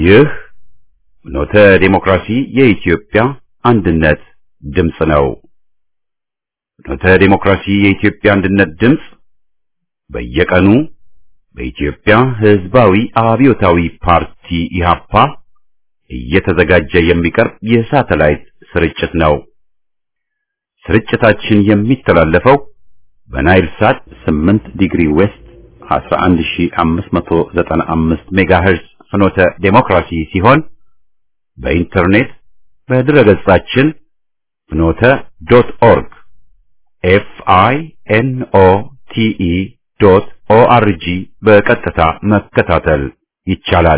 ይህ ኖተ ዴሞክራሲ የኢትዮጵያ አንድነት ድምፅ ነው። ኖተ ዴሞክራሲ የኢትዮጵያ አንድነት ድምፅ በየቀኑ በኢትዮጵያ ሕዝባዊ አብዮታዊ ፓርቲ ኢህአፓ እየተዘጋጀ የሚቀርብ የሳተላይት ስርጭት ነው። ስርጭታችን የሚተላለፈው በናይል ሳት 8 ዲግሪ ዌስት 11595 ሜጋሄርዝ ፍኖተ ዴሞክራሲ ሲሆን በኢንተርኔት በድረገጻችን ፍኖተ ዶት ኦርግ ኤፍ አይ ኤን ኦ ቲ ኢ ዶት ኦ አር ጂ በቀጥታ መከታተል ይቻላል።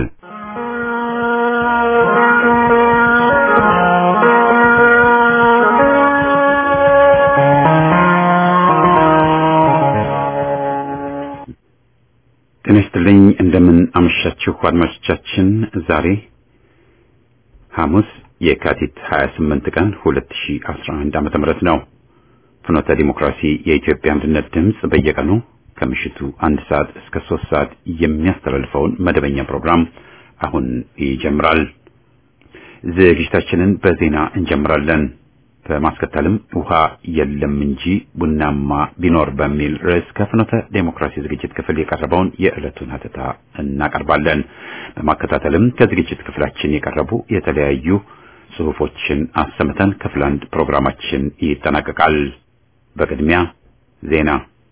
ጤና ይስጥልኝ። እንደምን አመሻችሁ አድማጮቻችን። ዛሬ ሐሙስ የካቲት 28 ቀን 2011 ዓመተ ምህረት ነው። ፍኖተ ዲሞክራሲ የኢትዮጵያ አንድነት ድምፅ በየቀኑ ከምሽቱ አንድ ሰዓት እስከ ሶስት ሰዓት የሚያስተላልፈውን መደበኛ ፕሮግራም አሁን ይጀምራል። ዝግጅታችንን በዜና እንጀምራለን። በማስከተልም ውሃ የለም እንጂ ቡናማ ቢኖር በሚል ርዕስ ከፍኖተ ዴሞክራሲ ዝግጅት ክፍል የቀረበውን የዕለቱን ሀተታ እናቀርባለን። በማከታተልም ከዝግጅት ክፍላችን የቀረቡ የተለያዩ ጽሑፎችን አሰምተን ክፍል አንድ ፕሮግራማችን ይጠናቀቃል። በቅድሚያ ዜና።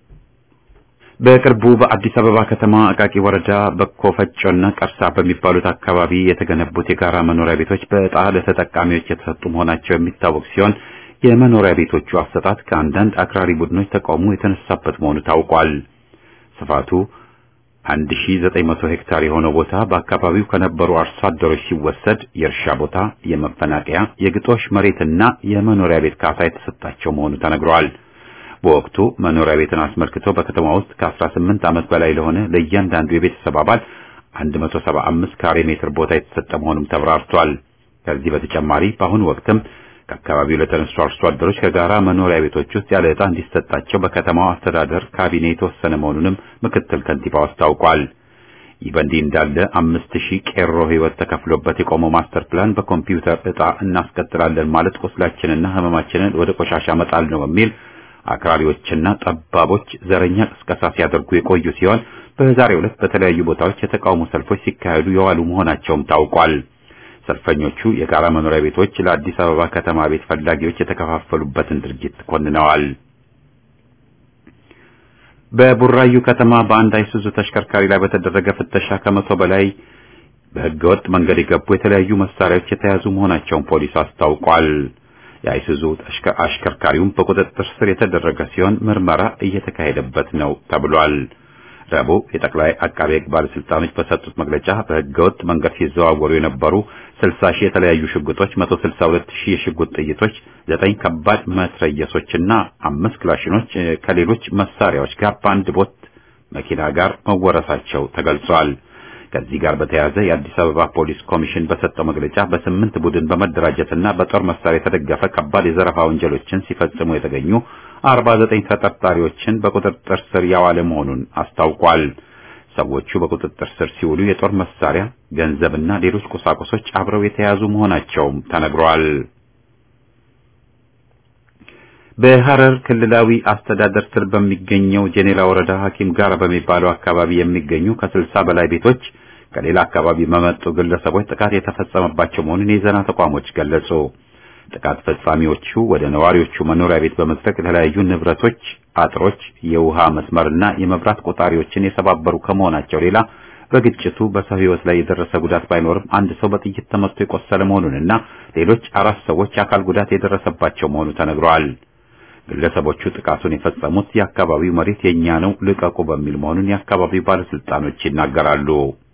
በቅርቡ በአዲስ አበባ ከተማ አቃቂ ወረዳ በኮ ፈጮና ቀርሳ በሚባሉት አካባቢ የተገነቡት የጋራ መኖሪያ ቤቶች በዕጣ ለተጠቃሚዎች የተሰጡ መሆናቸው የሚታወቅ ሲሆን የመኖሪያ ቤቶቹ አሰጣጥ ከአንዳንድ አክራሪ ቡድኖች ተቃውሞ የተነሳበት መሆኑ ታውቋል። ስፋቱ 1900 ሄክታር የሆነው ቦታ በአካባቢው ከነበሩ አርሶ አደሮች ሲወሰድ የእርሻ ቦታ፣ የመፈናቀያ፣ የግጦሽ መሬትና የመኖሪያ ቤት ካሳ የተሰጣቸው መሆኑ ተነግሯል። በወቅቱ መኖሪያ ቤትን አስመልክቶ በከተማ ውስጥ ከ18 ዓመት በላይ ለሆነ ለእያንዳንዱ የቤተሰብ አባል 175 ካሬ ሜትር ቦታ የተሰጠ መሆኑም ተብራርቷል። ከዚህ በተጨማሪ በአሁኑ ወቅትም ከአካባቢው ለተነሱ አርሶ አደሮች ከጋራ መኖሪያ ቤቶች ውስጥ ያለ ዕጣ እንዲሰጣቸው በከተማው አስተዳደር ካቢኔ የተወሰነ መሆኑንም ምክትል ከንቲባው አስታውቋል። ይህ በእንዲህ እንዳለ አምስት ሺህ ቄሮ ሕይወት ተከፍሎበት የቆመው ማስተር ፕላን በኮምፒውተር ዕጣ እናስቀጥላለን ማለት ቁስላችንና ሕመማችንን ወደ ቆሻሻ መጣል ነው በሚል አክራሪዎችና ጠባቦች ዘረኛ ቅስቀሳ ሲያደርጉ የቆዩ ሲሆን በዛሬው ዕለት በተለያዩ ቦታዎች የተቃውሞ ሰልፎች ሲካሄዱ የዋሉ መሆናቸውም ታውቋል። ሰልፈኞቹ የጋራ መኖሪያ ቤቶች ለአዲስ አበባ ከተማ ቤት ፈላጊዎች የተከፋፈሉበትን ድርጊት ኮንነዋል። በቡራዩ ከተማ በአንድ አይሱዙ ተሽከርካሪ ላይ በተደረገ ፍተሻ ከመቶ በላይ በሕገወጥ መንገድ የገቡ የተለያዩ መሳሪያዎች የተያዙ መሆናቸውን ፖሊስ አስታውቋል። የአይሱዙ አሽከርካሪውም በቁጥጥር ስር የተደረገ ሲሆን ምርመራ እየተካሄደበት ነው ተብሏል። ረቡዕ የጠቅላይ አቃቤ ሕግ ባለስልጣኖች በሰጡት መግለጫ በሕገወጥ መንገድ ሲዘዋወሩ የነበሩ 60 ሺህ የተለያዩ ሽጉጦች፣ 162 ሺህ የሽጉጥ ጥይቶች፣ ዘጠኝ ከባድ መትረየሶችና አምስት ክላሽኖች ከሌሎች መሳሪያዎች ጋር በአንድ ቦት መኪና ጋር መወረሳቸው ተገልጿል። ከዚህ ጋር በተያያዘ የአዲስ አበባ ፖሊስ ኮሚሽን በሰጠው መግለጫ በስምንት ቡድን በመደራጀትና በጦር መሳሪያ የተደገፈ ከባድ የዘረፋ ወንጀሎችን ሲፈጽሙ የተገኙ 49 ተጠርጣሪዎችን በቁጥጥር ስር ያዋለ መሆኑን አስታውቋል። ሰዎቹ በቁጥጥር ስር ሲውሉ የጦር መሳሪያ፣ ገንዘብና ሌሎች ቁሳቁሶች አብረው የተያዙ መሆናቸውም ተነግሯል። በሐረር ክልላዊ አስተዳደር ስር በሚገኘው ጄኔላ ወረዳ ሐኪም ጋራ በሚባለው አካባቢ የሚገኙ ከስልሳ በላይ ቤቶች ከሌላ አካባቢ በመጡ ግለሰቦች ጥቃት የተፈጸመባቸው መሆኑን የዜና ተቋሞች ገለጹ። ጥቃት ፈጻሚዎቹ ወደ ነዋሪዎቹ መኖሪያ ቤት በመዝለቅ የተለያዩ ንብረቶች፣ አጥሮች፣ የውሃ መስመርና የመብራት ቆጣሪዎችን የሰባበሩ ከመሆናቸው ሌላ በግጭቱ በሰው ሕይወት ላይ የደረሰ ጉዳት ባይኖርም አንድ ሰው በጥይት ተመትቶ የቆሰለ መሆኑንና ሌሎች አራት ሰዎች የአካል ጉዳት የደረሰባቸው መሆኑ ተነግረዋል። ግለሰቦቹ ጥቃቱን የፈጸሙት የአካባቢው መሬት የኛ ነው ልቀቁ በሚል መሆኑን የአካባቢው ባለስልጣኖች ይናገራሉ።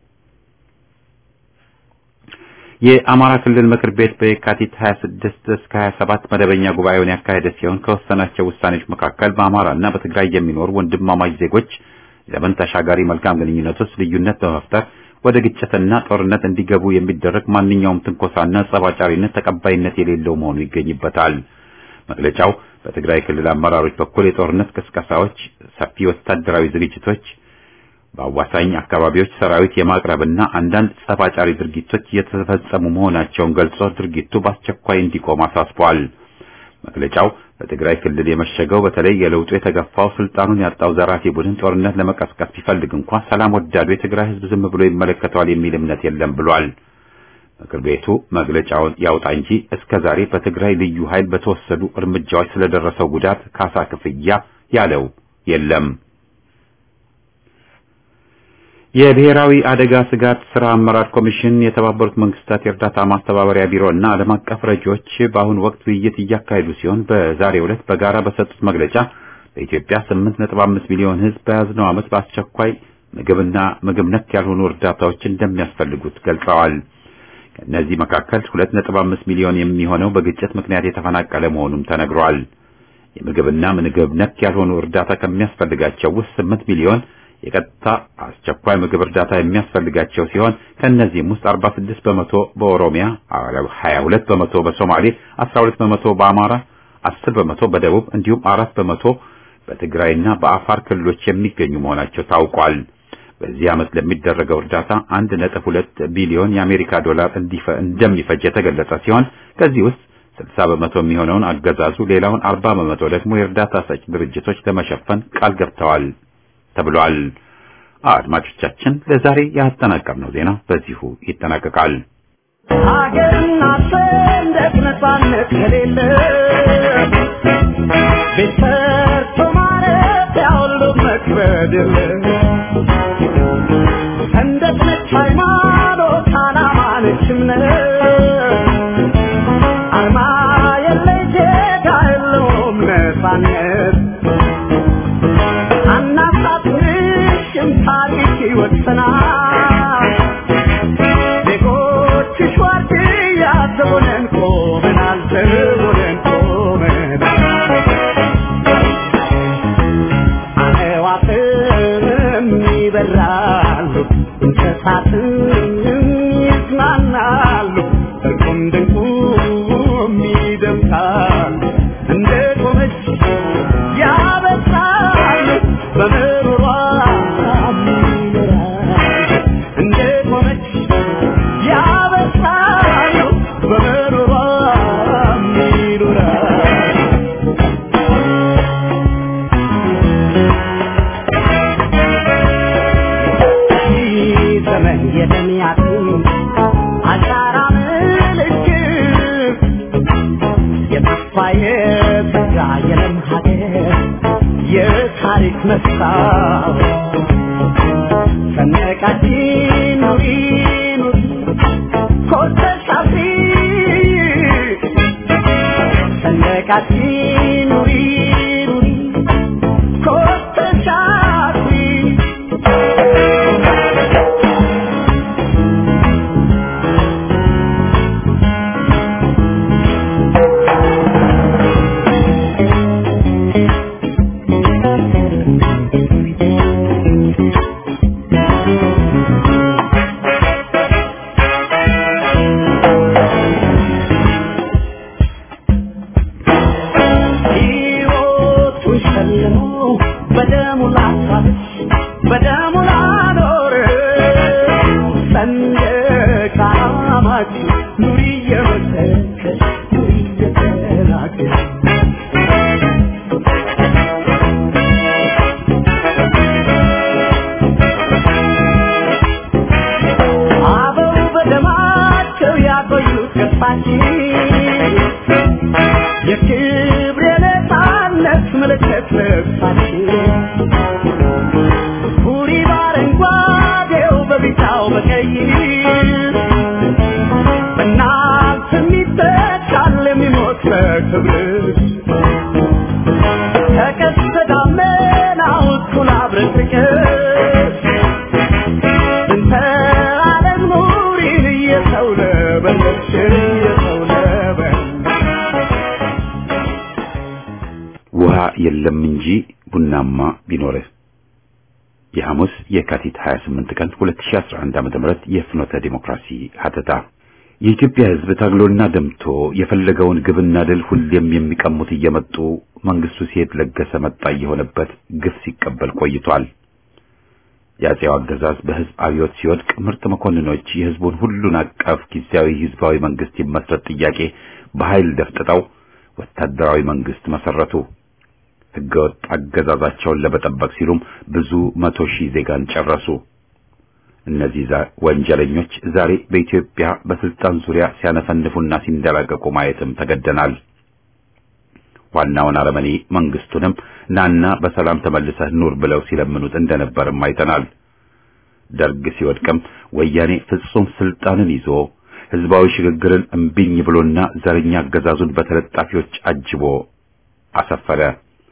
የአማራ ክልል ምክር ቤት በየካቲት 26 እስከ 27 መደበኛ ጉባኤውን ያካሄደ ሲሆን ከወሰናቸው ውሳኔዎች መካከል በአማራና በትግራይ የሚኖሩ ወንድማማች ዜጎች ዘመን ተሻጋሪ መልካም ግንኙነት ውስጥ ልዩነት በመፍጠር ወደ ግጭትና ጦርነት እንዲገቡ የሚደረግ ማንኛውም ትንኮሳና ጸባጫሪነት ተቀባይነት የሌለው መሆኑ ይገኝበታል። መግለጫው በትግራይ ክልል አመራሮች በኩል የጦርነት ቅስቀሳዎች፣ ሰፊ ወታደራዊ ዝግጅቶች በአዋሳኝ አካባቢዎች ሰራዊት የማቅረብና አንዳንድ ጸፋጫሪ ድርጊቶች እየተፈጸሙ መሆናቸውን ገልጾ ድርጊቱ በአስቸኳይ እንዲቆም አሳስቧል። መግለጫው በትግራይ ክልል የመሸገው በተለይ የለውጡ የተገፋው ስልጣኑን ያጣው ዘራፊ ቡድን ጦርነት ለመቀስቀስ ቢፈልግ እንኳ ሰላም ወዳዱ የትግራይ ሕዝብ ዝም ብሎ ይመለከተዋል የሚል እምነት የለም ብሏል። ምክር ቤቱ መግለጫውን ያውጣ እንጂ እስከ ዛሬ በትግራይ ልዩ ኃይል በተወሰዱ እርምጃዎች ስለደረሰው ጉዳት ካሳ ክፍያ ያለው የለም። የብሔራዊ አደጋ ስጋት ስራ አመራር ኮሚሽን የተባበሩት መንግስታት የእርዳታ ማስተባበሪያ ቢሮ እና ዓለም አቀፍ ረጂዎች በአሁኑ ወቅት ውይይት እያካሄዱ ሲሆን በዛሬው ዕለት በጋራ በሰጡት መግለጫ በኢትዮጵያ 8.5 ሚሊዮን ሕዝብ በያዝነው ዓመት በአስቸኳይ ምግብና ምግብ ነክ ያልሆኑ እርዳታዎች እንደሚያስፈልጉት ገልጸዋል። ከእነዚህ መካከል 2.5 ሚሊዮን የሚሆነው በግጭት ምክንያት የተፈናቀለ መሆኑም ተነግሯል። የምግብና ምግብ ነክ ያልሆኑ እርዳታ ከሚያስፈልጋቸው ውስጥ 8 ሚሊዮን የቀጥታ አስቸኳይ ምግብ እርዳታ የሚያስፈልጋቸው ሲሆን ከእነዚህም ውስጥ 46 በመቶ በኦሮሚያ፣ 22 በመቶ በሶማሌ፣ 12 በመቶ በአማራ፣ 10 በመቶ በደቡብ እንዲሁም አራት በመቶ በትግራይና በአፋር ክልሎች የሚገኙ መሆናቸው ታውቋል። በዚህ ዓመት ለሚደረገው እርዳታ 1.2 ቢሊዮን የአሜሪካ ዶላር እንደሚፈጅ የተገለጸ ሲሆን ከዚህ ውስጥ 60 በመቶ የሚሆነውን አገዛዙ፣ ሌላውን 40 በመቶ ደግሞ የእርዳታ ሰጪ ድርጅቶች ለመሸፈን ቃል ገብተዋል ተብሏል። አድማጮቻችን ለዛሬ ያጠናቀርነው ዜና በዚሁ ይጠናቀቃል። ሀገርና ሰንደቅ ነጻነት ከሌለ ቤት ሰርቶ ማለት ያሁሉ መክበድ የለ ሰንደቅ ነች ሃይማኖት፣ ዓላማ ነች እምነት አርማ የለይ ዜጋ የለውም ነጻነት አናሳትንሽም ታሪክ ይወሰናል ዜጎችሽ ዋርድያ ዘቦነን ቆመናል ዘቦነን ቆመናል አዕዋፍም ይበራሉ እንስሳትም ይዝናናሉ እርቁም ድንቁም ይደምቃሉ እንደ ቆመች ያበስራሉ በምሮሯ ይኖራሉ እንደ ቆመች ያበስራሉ በምሮሯ ይኖራሉ ዘመን የደሚያት አሻራ ምልክት የተስፋ የተጋ የለም ሀገር የታሪክ መስታወት ሰንደቃችን ኑሪ ኑሪ ኮርተሽ አብሪ ሰንደቃችን ኑሪ ኑሪ ኮርተሽ አብሪ ሕይወቱን ሸልሞ በደሙ ላሳለች በደሙ ላኖር ሰንደቅ ዓላማችን ኑሪ እየመሰከች ኑሪ እየተናገር አበው በደማቸው ያቆዩት ገጽታችን የክብር የነፃነት ምልክት ልብሳችን ሁሪ በአረንጓዴው በቢጫው በቀይ በእናንተ የሚተካል የሚሞት በክብርሽ ከቀስተ ደመናው እኩል አብረቅርቅሽ እንተ ዓለም ኑሪን እየሰው ለበለሽ እየሰው ለበለሽ ውሃ የለም እንጂ ቡናማ ቢኖርህ የሐሙስ የካቲት 28 ቀን 2011 ዓ.ም የፍኖተ ዲሞክራሲ ሀተታ የኢትዮጵያ ሕዝብ ታግሎና ደምቶ የፈለገውን ግብና ድል ሁሌም የሚቀሙት እየመጡ መንግስቱ ሲሄድ ለገሰ መጣ የሆነበት ግፍ ሲቀበል ቆይቷል። የአጼው አገዛዝ በህዝብ አብዮት ሲወድቅ ምርጥ መኮንኖች የህዝቡን ሁሉን አቀፍ ጊዜያዊ ህዝባዊ መንግስት ይመስረት ጥያቄ በኃይል ደፍጥጠው ወታደራዊ መንግስት መሰረቱ። ህገወጥ አገዛዛቸውን ለመጠበቅ ሲሉም ብዙ መቶ ሺህ ዜጋን ጨረሱ። እነዚህ ወንጀለኞች ዛሬ በኢትዮጵያ በስልጣን ዙሪያ ሲያነፈንፉና ሲንደላቀቁ ማየትም ተገደናል። ዋናውን አረመኔ መንግስቱንም ናና በሰላም ተመልሰህ ኑር ብለው ሲለምኑት እንደነበርም አይተናል። ደርግ ሲወድቅም ወያኔ ፍጹም ስልጣንን ይዞ ህዝባዊ ሽግግርን እምቢኝ ብሎና ዘረኛ አገዛዙን በተለጣፊዎች አጅቦ አሰፈረ።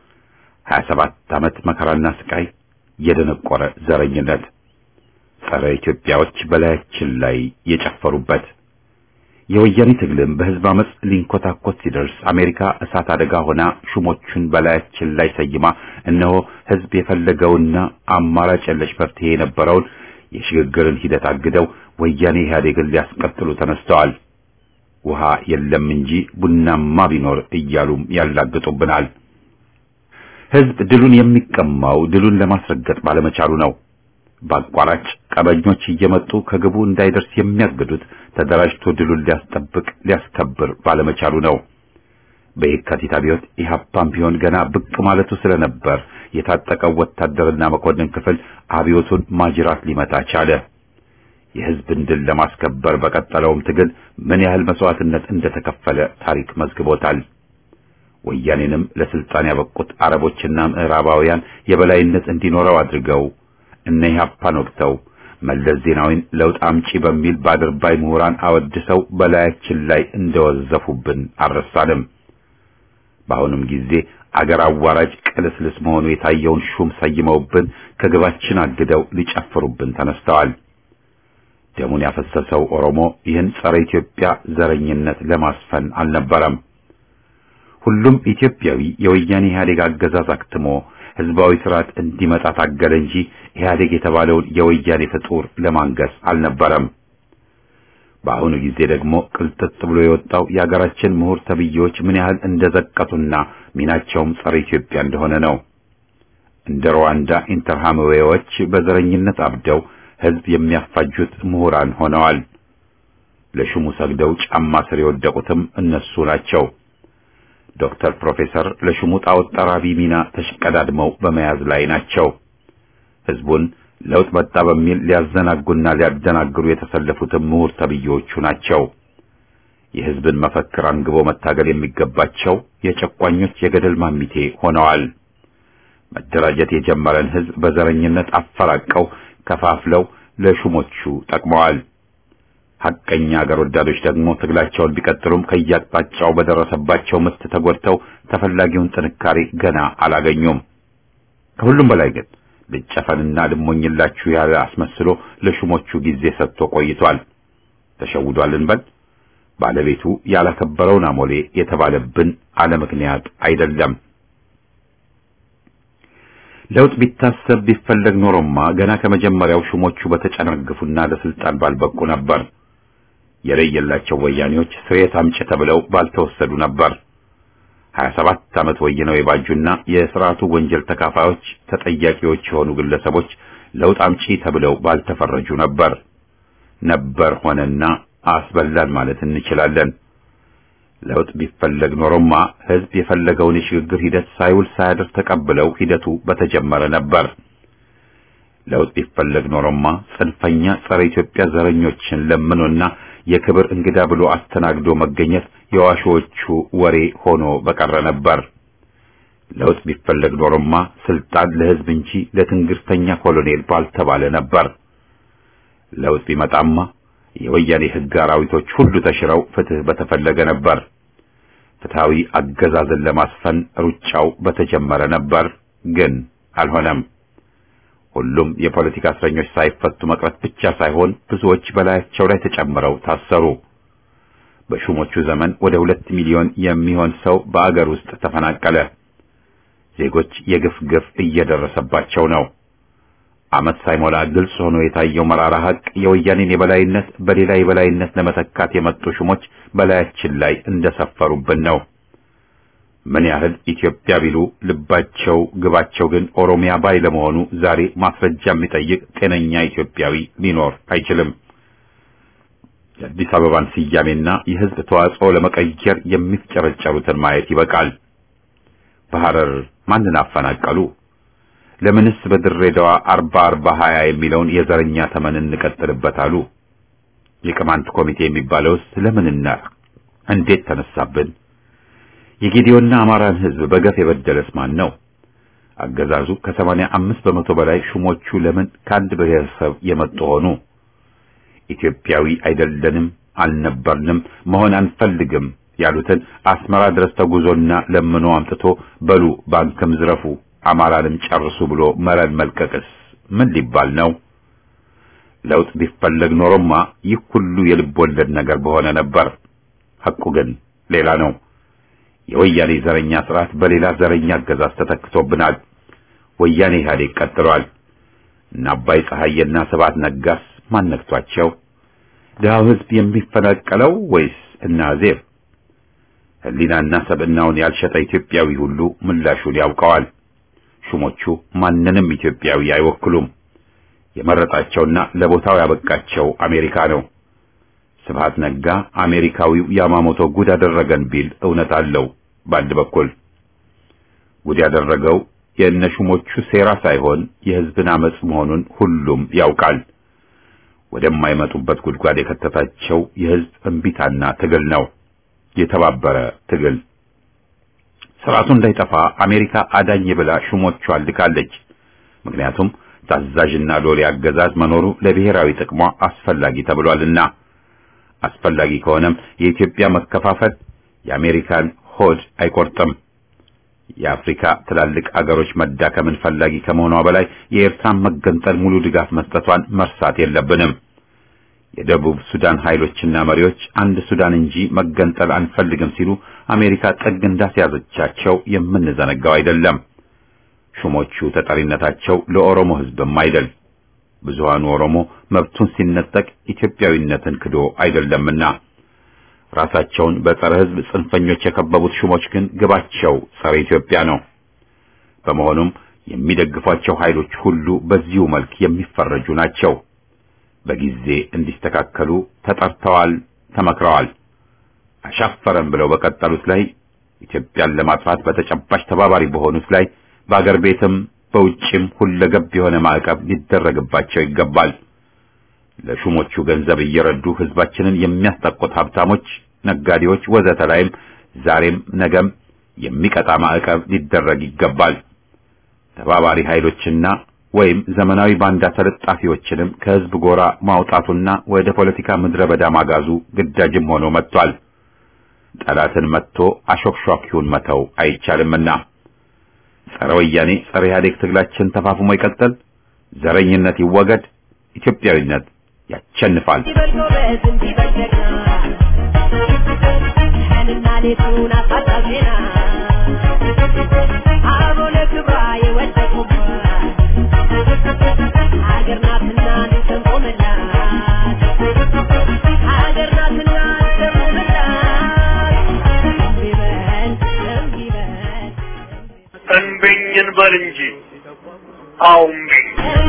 27 ዓመት መከራና ስቃይ፣ የደነቆረ ዘረኝነት፣ ጸረ ኢትዮጵያዎች በላያችን ላይ የጨፈሩበት የወያኔ ትግልም በህዝብ አመጽ ሊንኮታኮት ሲደርስ አሜሪካ እሳት አደጋ ሆና ሹሞቹን በላያችን ላይ ሰይማ እነሆ ህዝብ የፈለገውና አማራጭ የለሽ መፍትሄ የነበረውን የሽግግርን ሂደት አግደው ወያኔ ኢህአዴግን ሊያስቀጥሉ ተነስተዋል። ውሃ የለም እንጂ ቡናማ ቢኖር እያሉም ያላግጡብናል። ህዝብ ድሉን የሚቀማው ድሉን ለማስረገጥ ባለመቻሉ ነው። በአቋራጭ ቀበኞች እየመጡ ከግቡ እንዳይደርስ የሚያግዱት ተደራጅቶ ድሉን ሊያስጠብቅ ሊያስከብር ባለመቻሉ ነው። በየካቲት አብዮት ኢህአፓም ቢሆን ገና ብቅ ማለቱ ስለነበር የታጠቀው ወታደርና መኮንን ክፍል አብዮቱን ማጅራት ሊመታ ቻለ። የህዝብን ድል ለማስከበር በቀጠለውም ትግል ምን ያህል መስዋዕትነት እንደተከፈለ ታሪክ መዝግቦታል። ወያኔንም ለስልጣን ያበቁት አረቦችና ምዕራባውያን የበላይነት እንዲኖረው አድርገው እነ ኢህአፓን ወቅተው መለስ ዜናዊን ለውጥ አምጪ በሚል በአድርባይ ምሁራን አወድሰው በላያችን ላይ እንደወዘፉብን አልረሳንም። በአሁኑም ጊዜ አገር አዋራጅ ቅልስልስ መሆኑ የታየውን ሹም ሰይመውብን ከግባችን አግደው ሊጨፍሩብን ተነስተዋል። ደሙን ያፈሰሰው ኦሮሞ ይህን ጸረ ኢትዮጵያ ዘረኝነት ለማስፈን አልነበረም። ሁሉም ኢትዮጵያዊ የወያኔ ኢህአዴግ አገዛዝ አክትሞ ህዝባዊ ስርዓት እንዲመጣ ታገለ እንጂ ኢህአዴግ የተባለውን የወያኔ ፍጡር ለማንገስ አልነበረም። በአሁኑ ጊዜ ደግሞ ቅልጥጥ ብሎ የወጣው የሀገራችን ምሁር ተብዬዎች ምን ያህል እንደዘቀጡና ሚናቸውም ጸረ ኢትዮጵያ እንደሆነ ነው። እንደ ሩዋንዳ ኢንተርሃምዌዎች በዘረኝነት አብደው ህዝብ የሚያፋጁት ምሁራን ሆነዋል። ለሹሙ ሰግደው ጫማ ስር የወደቁትም እነሱ ናቸው። ዶክተር ፕሮፌሰር ለሹሙ ጣዖት ጠራቢ ሚና ተሽቀዳድመው በመያዝ ላይ ናቸው። ህዝቡን ለውጥ መጣ በሚል ሊያዘናጉና ሊያደናግሩ የተሰለፉትም ምሁር ተብዬዎቹ ናቸው። የህዝብን መፈክር አንግቦ መታገል የሚገባቸው የጨቋኞች የገደል ማሚቴ ሆነዋል። መደራጀት የጀመረን ህዝብ በዘረኝነት አፈራቀው ከፋፍለው ለሹሞቹ ጠቅመዋል። ሐቀኛ አገር ወዳዶች ደግሞ ትግላቸውን ቢቀጥሉም ከያቅጣጫው በደረሰባቸው ምት ተጎድተው ተፈላጊውን ጥንካሬ ገና አላገኙም። ከሁሉም በላይ ግን ልጨፈንና ልሞኝላችሁ ያለ አስመስሎ ለሹሞቹ ጊዜ ሰጥቶ ቆይቷል። ተሸውዷል እንበል። ባለቤቱ ያላከበረውን አሞሌ የተባለብን አለ ምክንያት አይደለም። ለውጥ ቢታሰብ ቢፈለግ ኖሮማ ገና ከመጀመሪያው ሹሞቹ በተጨናገፉና ለስልጣን ባልበቁ ነበር። የለየላቸው ወያኔዎች ስርየት አምጪ ተብለው ባልተወሰዱ ነበር። 27 ዓመት ወይነው የባጁና የስርዓቱ ወንጀል ተካፋዮች ተጠያቂዎች የሆኑ ግለሰቦች ለውጥ አምጪ ተብለው ባልተፈረጁ ነበር። ነበር ሆነና አስበላን ማለት እንችላለን። ለውጥ ቢፈለግ ኖሮማ ህዝብ የፈለገውን የሽግግር ሂደት ሳይውል ሳያድር ተቀብለው ሂደቱ በተጀመረ ነበር። ለውጥ ቢፈለግ ኖሮማ ጽንፈኛ ጸረ ኢትዮጵያ ዘረኞችን ለምኖና የክብር እንግዳ ብሎ አስተናግዶ መገኘት የዋሾቹ ወሬ ሆኖ በቀረ ነበር። ለውጥ ቢፈለግ ኖሮማ ስልጣን ለህዝብ እንጂ ለትንግርተኛ ኮሎኔል ባልተባለ ነበር። ለውጥ ቢመጣማ የወያኔ ህግ አራዊቶች ሁሉ ተሽረው ፍትህ በተፈለገ ነበር። ፍትሃዊ አገዛዝን ለማስፈን ሩጫው በተጀመረ ነበር፣ ግን አልሆነም። ሁሉም የፖለቲካ እስረኞች ሳይፈቱ መቅረት ብቻ ሳይሆን ብዙዎች በላያቸው ላይ ተጨምረው ታሰሩ። በሹሞቹ ዘመን ወደ ሁለት ሚሊዮን የሚሆን ሰው በአገር ውስጥ ተፈናቀለ። ዜጎች የግፍ ግፍ እየደረሰባቸው ነው። ዓመት ሳይሞላ ግልጽ ሆኖ የታየው መራራ ሀቅ የወያኔን የበላይነት በሌላ የበላይነት ለመተካት የመጡ ሹሞች በላያችን ላይ እንደሰፈሩብን ነው። ምን ያህል ኢትዮጵያ ቢሉ ልባቸው ግባቸው ግን ኦሮሚያ ባይ ለመሆኑ ዛሬ ማስረጃ የሚጠይቅ ጤነኛ ኢትዮጵያዊ ሊኖር አይችልም። የአዲስ አበባን ስያሜና የሕዝብ ተዋጽኦ ለመቀየር የሚፍጨረጨሩትን ማየት ይበቃል። በሐረር ማንን አፈናቀሉ? ለምንስ በድሬዳዋ አርባ አርባ ሀያ የሚለውን የዘረኛ ተመን እንቀጥልበት አሉ? የቅማንት ኮሚቴ የሚባለውስ ለምንና እንዴት ተነሳብን? የጌዲዮና አማራን ሕዝብ በገፍ የበደለስ ማን ነው? አገዛዙ ከሰማንያ አምስት በመቶ በላይ ሹሞቹ ለምን ከአንድ ብሔረሰብ የመጡ ሆኑ? ኢትዮጵያዊ አይደለንም፣ አልነበርንም፣ መሆን አንፈልግም ያሉትን አስመራ ድረስ ተጉዞና ለምኖ አምጥቶ በሉ ባንክም ዝረፉ አማራንም ጨርሱ ብሎ መረን መልቀቅስ ምን ሊባል ነው? ለውጥ ቢፈለግ ኖሮማ ይህ ሁሉ የልብ ወለድ ነገር በሆነ ነበር። ሐቁ ግን ሌላ ነው። የወያኔ ዘረኛ ስርዓት በሌላ ዘረኛ አገዛዝ ተተክቶብናል። ወያኔ ኢህአዴግ ቀጥሏል። እና አባይ ፀሐይና ስብሐት ነጋስ ማን ነክቷቸው? ድሃው ሕዝብ የሚፈናቀለው ወይስ እነ አዜብ? ሕሊናና ሰብዕናውን ያልሸጠ ኢትዮጵያዊ ሁሉ ምላሹን ያውቀዋል። ሹሞቹ ማንንም ኢትዮጵያዊ አይወክሉም። የመረጣቸውና ለቦታው ያበቃቸው አሜሪካ ነው። ስብሐት ነጋ አሜሪካዊው ያማሞቶ ጉድ አደረገን ቢል እውነት አለው። በአንድ በኩል ጉድ ያደረገው የእነ ሹሞቹ ሴራ ሳይሆን የሕዝብን አመጽ መሆኑን ሁሉም ያውቃል። ወደማይመጡበት ጉድጓድ የከተታቸው የሕዝብ እምቢታና ትግል ነው። የተባበረ ትግል ስርዓቱ እንዳይጠፋ አሜሪካ አዳኝ ብላ ሹሞቿን ልካለች። ምክንያቱም ታዛዥና ሎሌ አገዛዝ መኖሩ ለብሔራዊ ጥቅሟ አስፈላጊ ተብሏልና። አስፈላጊ ከሆነም የኢትዮጵያ መከፋፈል የአሜሪካን ሆድ አይቆርጥም። የአፍሪካ ትላልቅ አገሮች መዳከምን ፈላጊ ከመሆኗ በላይ የኤርትራን መገንጠል ሙሉ ድጋፍ መስጠቷን መርሳት የለብንም። የደቡብ ሱዳን ኃይሎችና መሪዎች አንድ ሱዳን እንጂ መገንጠል አንፈልግም ሲሉ አሜሪካ ጥግ እንዳስያዘቻቸው የምንዘነጋው አይደለም። ሹሞቹ ተጠሪነታቸው ለኦሮሞ ሕዝብም አይደል። ብዙሃኑ ኦሮሞ መብቱን ሲነጠቅ ኢትዮጵያዊነትን ክዶ አይደለምና ራሳቸውን በጸረ ሕዝብ ጽንፈኞች የከበቡት ሹሞች ግን ግባቸው ጸረ ኢትዮጵያ ነው። በመሆኑም የሚደግፏቸው ኃይሎች ሁሉ በዚሁ መልክ የሚፈረጁ ናቸው። በጊዜ እንዲስተካከሉ ተጠርተዋል፣ ተመክረዋል። አሻፈረን ብለው በቀጠሉት ላይ ኢትዮጵያን ለማጥፋት በተጨባጭ ተባባሪ በሆኑት ላይ በአገር ቤትም በውጭም ሁለገብ የሆነ ማዕቀብ ሊደረግባቸው ይገባል። ለሹሞቹ ገንዘብ እየረዱ ሕዝባችንን የሚያስጠቁት ሀብታሞች፣ ነጋዴዎች፣ ወዘተ ላይም ዛሬም ነገም የሚቀጣ ማዕቀብ ሊደረግ ይገባል። ተባባሪ ኃይሎችና ወይም ዘመናዊ ባንዳ ተለጣፊዎችንም ከሕዝብ ጎራ ማውጣቱና ወደ ፖለቲካ ምድረ በዳ ማጋዙ ግዳጅም ሆኖ መጥቷል። ጠላትን መጥቶ አሾክሿኪውን መተው አይቻልምና ጸረ ወያኔ ጸረ ኢህአዴግ ትግላችን ተፋፍሞ ይቀጥል። ዘረኝነት ይወገድ። ኢትዮጵያዊነት ያቸንፋል። እንብኝን በል እንጂ አውምኝ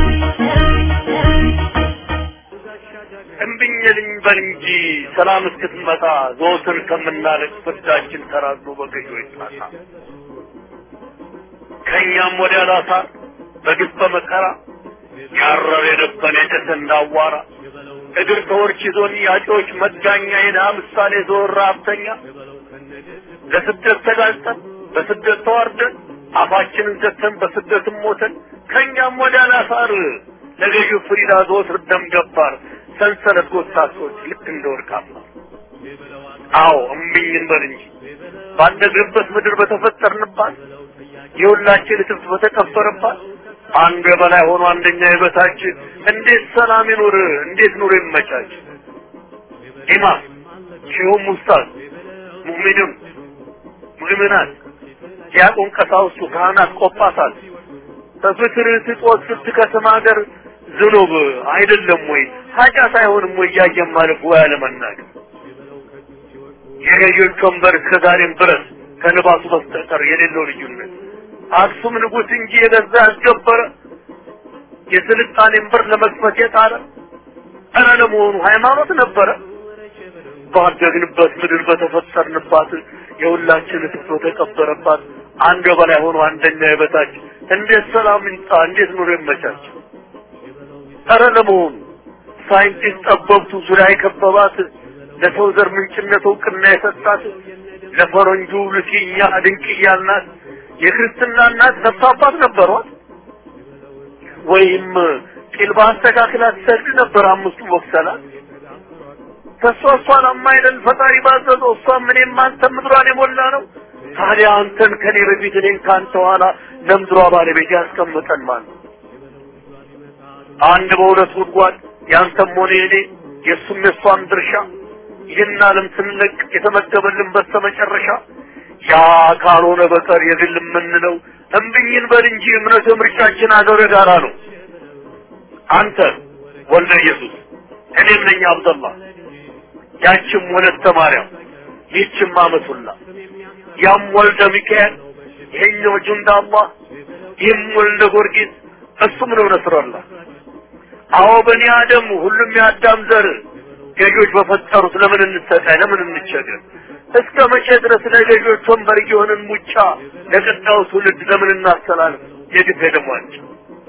እምብኝልኝ በል እንጂ ሰላም እስክትመጣ ዘወትር ከምናለቅ ፍርዳችን ተራዞ በገዢ ይጣሳ ከእኛም ወዲያ ላሳር በግፍ በመከራ ያረር የነበን የጨሰ እንዳዋራ እግር ተወርች ይዞን ያጮች መጋኛ የድሃ ምሳሌ ዘወር ሀብተኛ ለስደት ተጋልጠን በስደት ተዋርደን አፋችንን ዘግተን በስደትም ሞተን ከእኛም ወዲያ ላሳር ለገዢው ፍሪዳ ዘወትር ደም ገባር ሰንሰለት ጎታቶች ልክ እንደ ወርቃማ አዎ እምቢኝ እንበል እንጂ ባደግንበት ምድር በተፈጠርንባት የሁላችን እትብት በተቀበረባት አንዱ የበላይ ሆኖ አንደኛ የበታች እንዴት ሰላም ይኑር? እንዴት ኑሮ ይመቻች? ኢማም ሼሁም ኡስታዝ ሙእሚንም ሙእሚናት ዲያቆን ቀሳውስቱ ካህናት ቆጳሳት በፍትር ስጦት ስትከስም ሀገር ዝኑብ አይደለም ወይ ኃጢአት አይሆንም ወይ እያየን ማለፍ ወይ አለመናገር የገዢዎች ወንበር እስከ ዛሬም ድረስ ከልባሱ በስተቀር የሌለው ልዩነት አክሱም ንጉሥ እንጂ የገዛ ያስገበረ የስልጣኔን በር ለመክፈት የጣረ ኧረ ለመሆኑ ሃይማኖት ነበረ? ባደግንበት ምድር በተፈጠርንባት የሁላችን እትብቶ ተቀበረባት አንድ በላይ ሆኖ አንደኛ የበታች እንዴት ሰላም ይምጣ? እንዴት ኑሮ ይመቻች? ኧረ ለመሆኑ ሳይንቲስት ጠበብቱ ዙሪያ የከበባት ለሰው ዘር ምንጭነት እውቅና የሰጣት ለፈረንጁ ልኪኛ ድንቅያ እናት የክርስትና እናት ነፍስ አባት ነበሯት? ወይም ቂል በአስተካክላ ትሰግድ ነበር አምስቱ ወቅሰላት? ከእሷ እሷን አማይደል ፈጣሪ ባዘዘው እሷም እኔም አንተም ምድሯን የሞላ ነው። ታዲያ አንተን ከኔ በፊት እኔን ከአንተ ኋላ ለምድሯ ባለቤት ያስቀምጠን ማለት አንድ በሁለት ጉድጓድ ያንተም ሆነ የኔ የእሱም የእሷም ድርሻ ይህን ዓለም ስንለቅ የተመደበልን በስተመጨረሻ ያ ካልሆነ በቀር የግል የምንለው እምብኝን በል እንጂ እምነት ምርጫችን አገር ጋራ ነው። አንተ ወልደ ኢየሱስ እኔም ነኝ አብደላ ያችም ወለተ ማርያም ይህችም አመቱላ ያም ወልደ ሚካኤል ይሄኛው ጁንዳ አላህ ይህም ወልደ ጊዮርጊስ እሱም ነው ነስረላ አዎ በኒ አደም ሁሉም የአዳም ዘር ገዢዎች በፈጠሩት ለምን እንሰቃይ ለምን እንቸገር እስከ መቼ ድረስ ለገዢዎች ወንበር የሆንን ሙጫ ለቀጣዩ ትውልድ ለምን እናስተላልፍ የግፍ ደሟቸው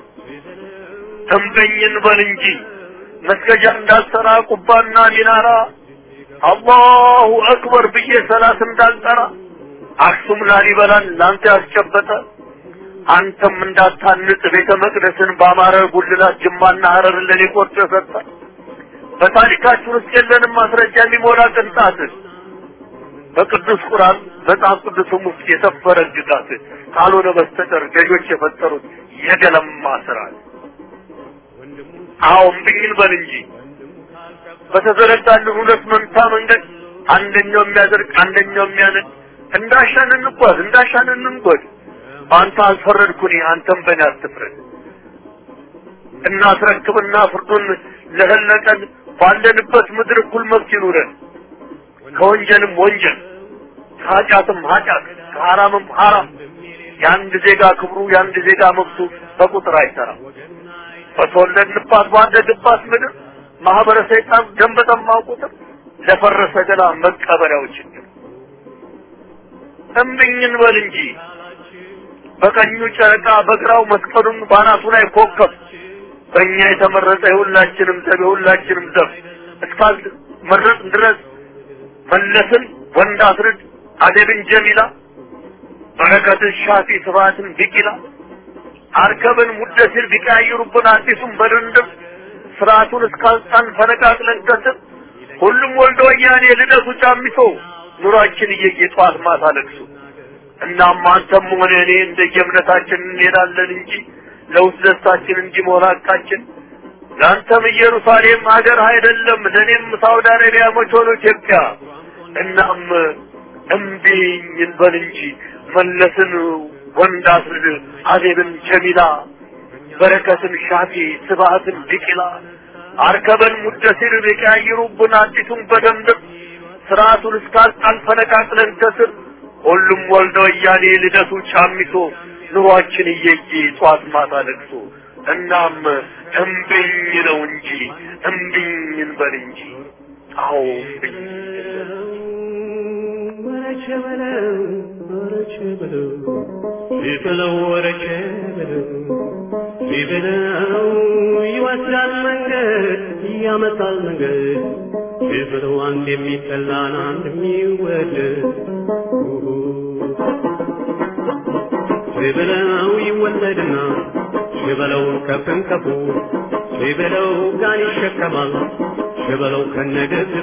ተንበኝን በል እንጂ መስገጃ እንዳልሰራ ቁባና ሚናራ አላሁ አክበር ብዬ ሰላት እንዳልጠራ አክሱም ላሊበላን ላንተ ያስጨበጠ አንተም እንዳታንጽ ቤተ መቅደስን በአማረ ጉልላት ጅማና ሀረርን ለኔ ቆርጦ ሰጠ። በታሪካችን ውስጥ የለንም ማስረጃ የሚሞላ ቅንጣት በቅዱስ ቁርአን መጽሐፍ ቅዱስም ውስጥ የሰፈረ ግጋት ካልሆነ በስተቀር ገዦች የፈጠሩት የገለማ ስርዓት። አዎ እምቢኝን በል እንጂ በተዘረጋልን ሁለት መንታ መንገድ አንደኛው የሚያደርግ አንደኛው የሚያነድ እንዳሻን እንጓዝ እንዳሻን እንንጎድ። በአንተ አልፈረድኩኝ አንተም በእኔ አትፍረድ። እናስረክብና ፍርዱን ለህለቀን ባለንበት ምድር እኩል መብት ይኑረን። ከወንጀልም ወንጀል ከኃጢአትም ኃጢአት ከሐራምም ሐራም የአንድ ዜጋ ክብሩ የአንድ ዜጋ መብቱ በቁጥር አይሰራም። በተወለድንባት ባደግባት ምድር ማህበረ ሰይጣን ደም በጠማው ቁጥር ለፈረሰ ገላ መቀበሪያው ችግር እምብኝን በል እንጂ በቀኙ ጨረቃ በግራው መስቀሉን ባናቱ ላይ ኮከብ በእኛ የተመረጠ የሁላችንም ዘብ የሁላችንም ዘብ እስካል መረጥ ድረስ መለስን ወንድ አስርድ አደብን ጀሚላ በረከትን ሻፊ ስብሐትን ቢቂላ አርከብን ሙደሲር ቢቀያይሩብን አዲሱን በድንድም ስርዓቱን እስካልጣን ፈነቃቅለን ከስር ሁሉም ወልደ ወያኔ ልደቱ ጫሚቶ ኑሯችን እየየ ጠዋት ማታ ለቅሶ እናም አንተም ሆነ እኔ እንደየእምነታችን እንሄዳለን እንጂ ለውስጥ ደስታችን እንጂ መሆናቃችን ለአንተም ኢየሩሳሌም ሀገር አይደለም፣ ለእኔም ሳውዲ አረቢያ መች ሆኖ ኢትዮጵያ። እናም እምቢኝ እንበል እንጂ መለስን ወንድ አስርድ አዜብን ጀሚላ በረከትን ሻፊ ስብሐትን ቢቂላ አርከበን ሙደሲር ቢቀያይሩብን አዲሱን በደንብ ስርዓቱን እስካልጣን ፈነቃቅለን ከስር ሁሉም ወልደ ወያኔ ልደቱ ጫሚቶ ኑሯችን እየየ ጧት ማታ ለቅሶ እናም እምብኝ ነው እንጂ እምብኝ እንበል እንጂ አዎ እምብኝ ወረቸ በለው ወረቸ በለው ሲበለው ወረቸ በለው ሲበለው ይወስዳል መንገድ ያመጣል መንገድ ሲበለው አንድ የሚጠላን አንድ የሚወደድ ሲበለው ይወለድና ሲበለው ከፍን ከፉ ሲበለው ጋን ይሸከማል ሲበለው ከነገዝቱ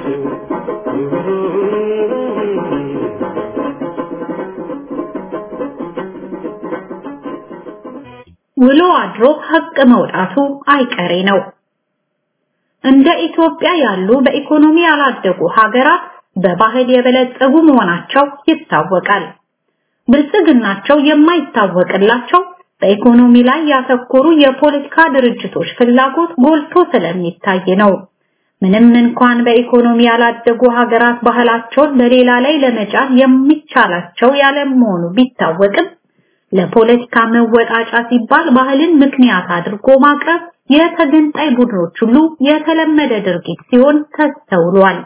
ውሎ አድሮ ሀቅ መውጣቱ አይቀሬ ነው። እንደ ኢትዮጵያ ያሉ በኢኮኖሚ ያላደጉ ሀገራት በባህል የበለጸጉ መሆናቸው ይታወቃል። ብልጽግናቸው የማይታወቅላቸው በኢኮኖሚ ላይ ያተኮሩ የፖለቲካ ድርጅቶች ፍላጎት ጎልቶ ስለሚታይ ነው። ምንም እንኳን በኢኮኖሚ ያላደጉ ሀገራት ባህላቸውን በሌላ ላይ ለመጫን የሚቻላቸው ያለመሆኑ ቢታወቅም ለፖለቲካ መወጣጫ ሲባል ባህልን ምክንያት አድርጎ ማቅረብ የተገንጣይ ቡድኖች ሁሉ የተለመደ ድርጊት ሲሆን ተስተውሏል።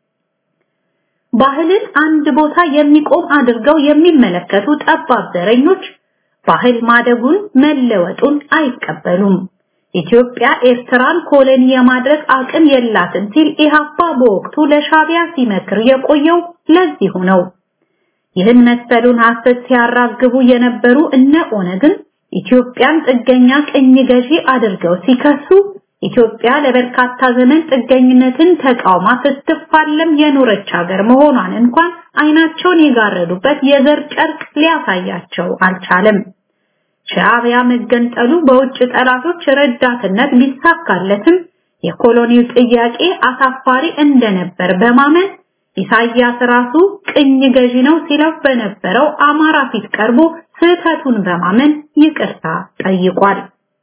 ባህልን አንድ ቦታ የሚቆም አድርገው የሚመለከቱ ጠባብ ዘረኞች ባህል ማደጉን መለወጡን አይቀበሉም። ኢትዮጵያ ኤርትራን ኮሎኒ የማድረግ አቅም የላትም ሲል ኢህአፓ በወቅቱ ለሻቢያ ሲመክር የቆየው ለዚሁ ነው። ይህን መሰሉን ሐሰት ሲያራግቡ የነበሩ እነ ኦነግን ኢትዮጵያን ጥገኛ ቅኝ ገዢ አድርገው ሲከሱ ኢትዮጵያ ለበርካታ ዘመን ጥገኝነትን ተቃውማ ስትፋለም የኖረች ሀገር መሆኗን እንኳን አይናቸውን የጋረዱበት የዘር ጨርቅ ሊያሳያቸው አልቻለም። ሻዕቢያ መገንጠሉ በውጭ ጠላቶች ረዳትነት ቢሳካለትም የኮሎኒው ጥያቄ አሳፋሪ እንደነበር በማመን ኢሳያስ ራሱ ቅኝ ገዢ ነው ሲለው በነበረው አማራ ፊት ቀርቦ ስህተቱን በማመን ይቅርታ ጠይቋል።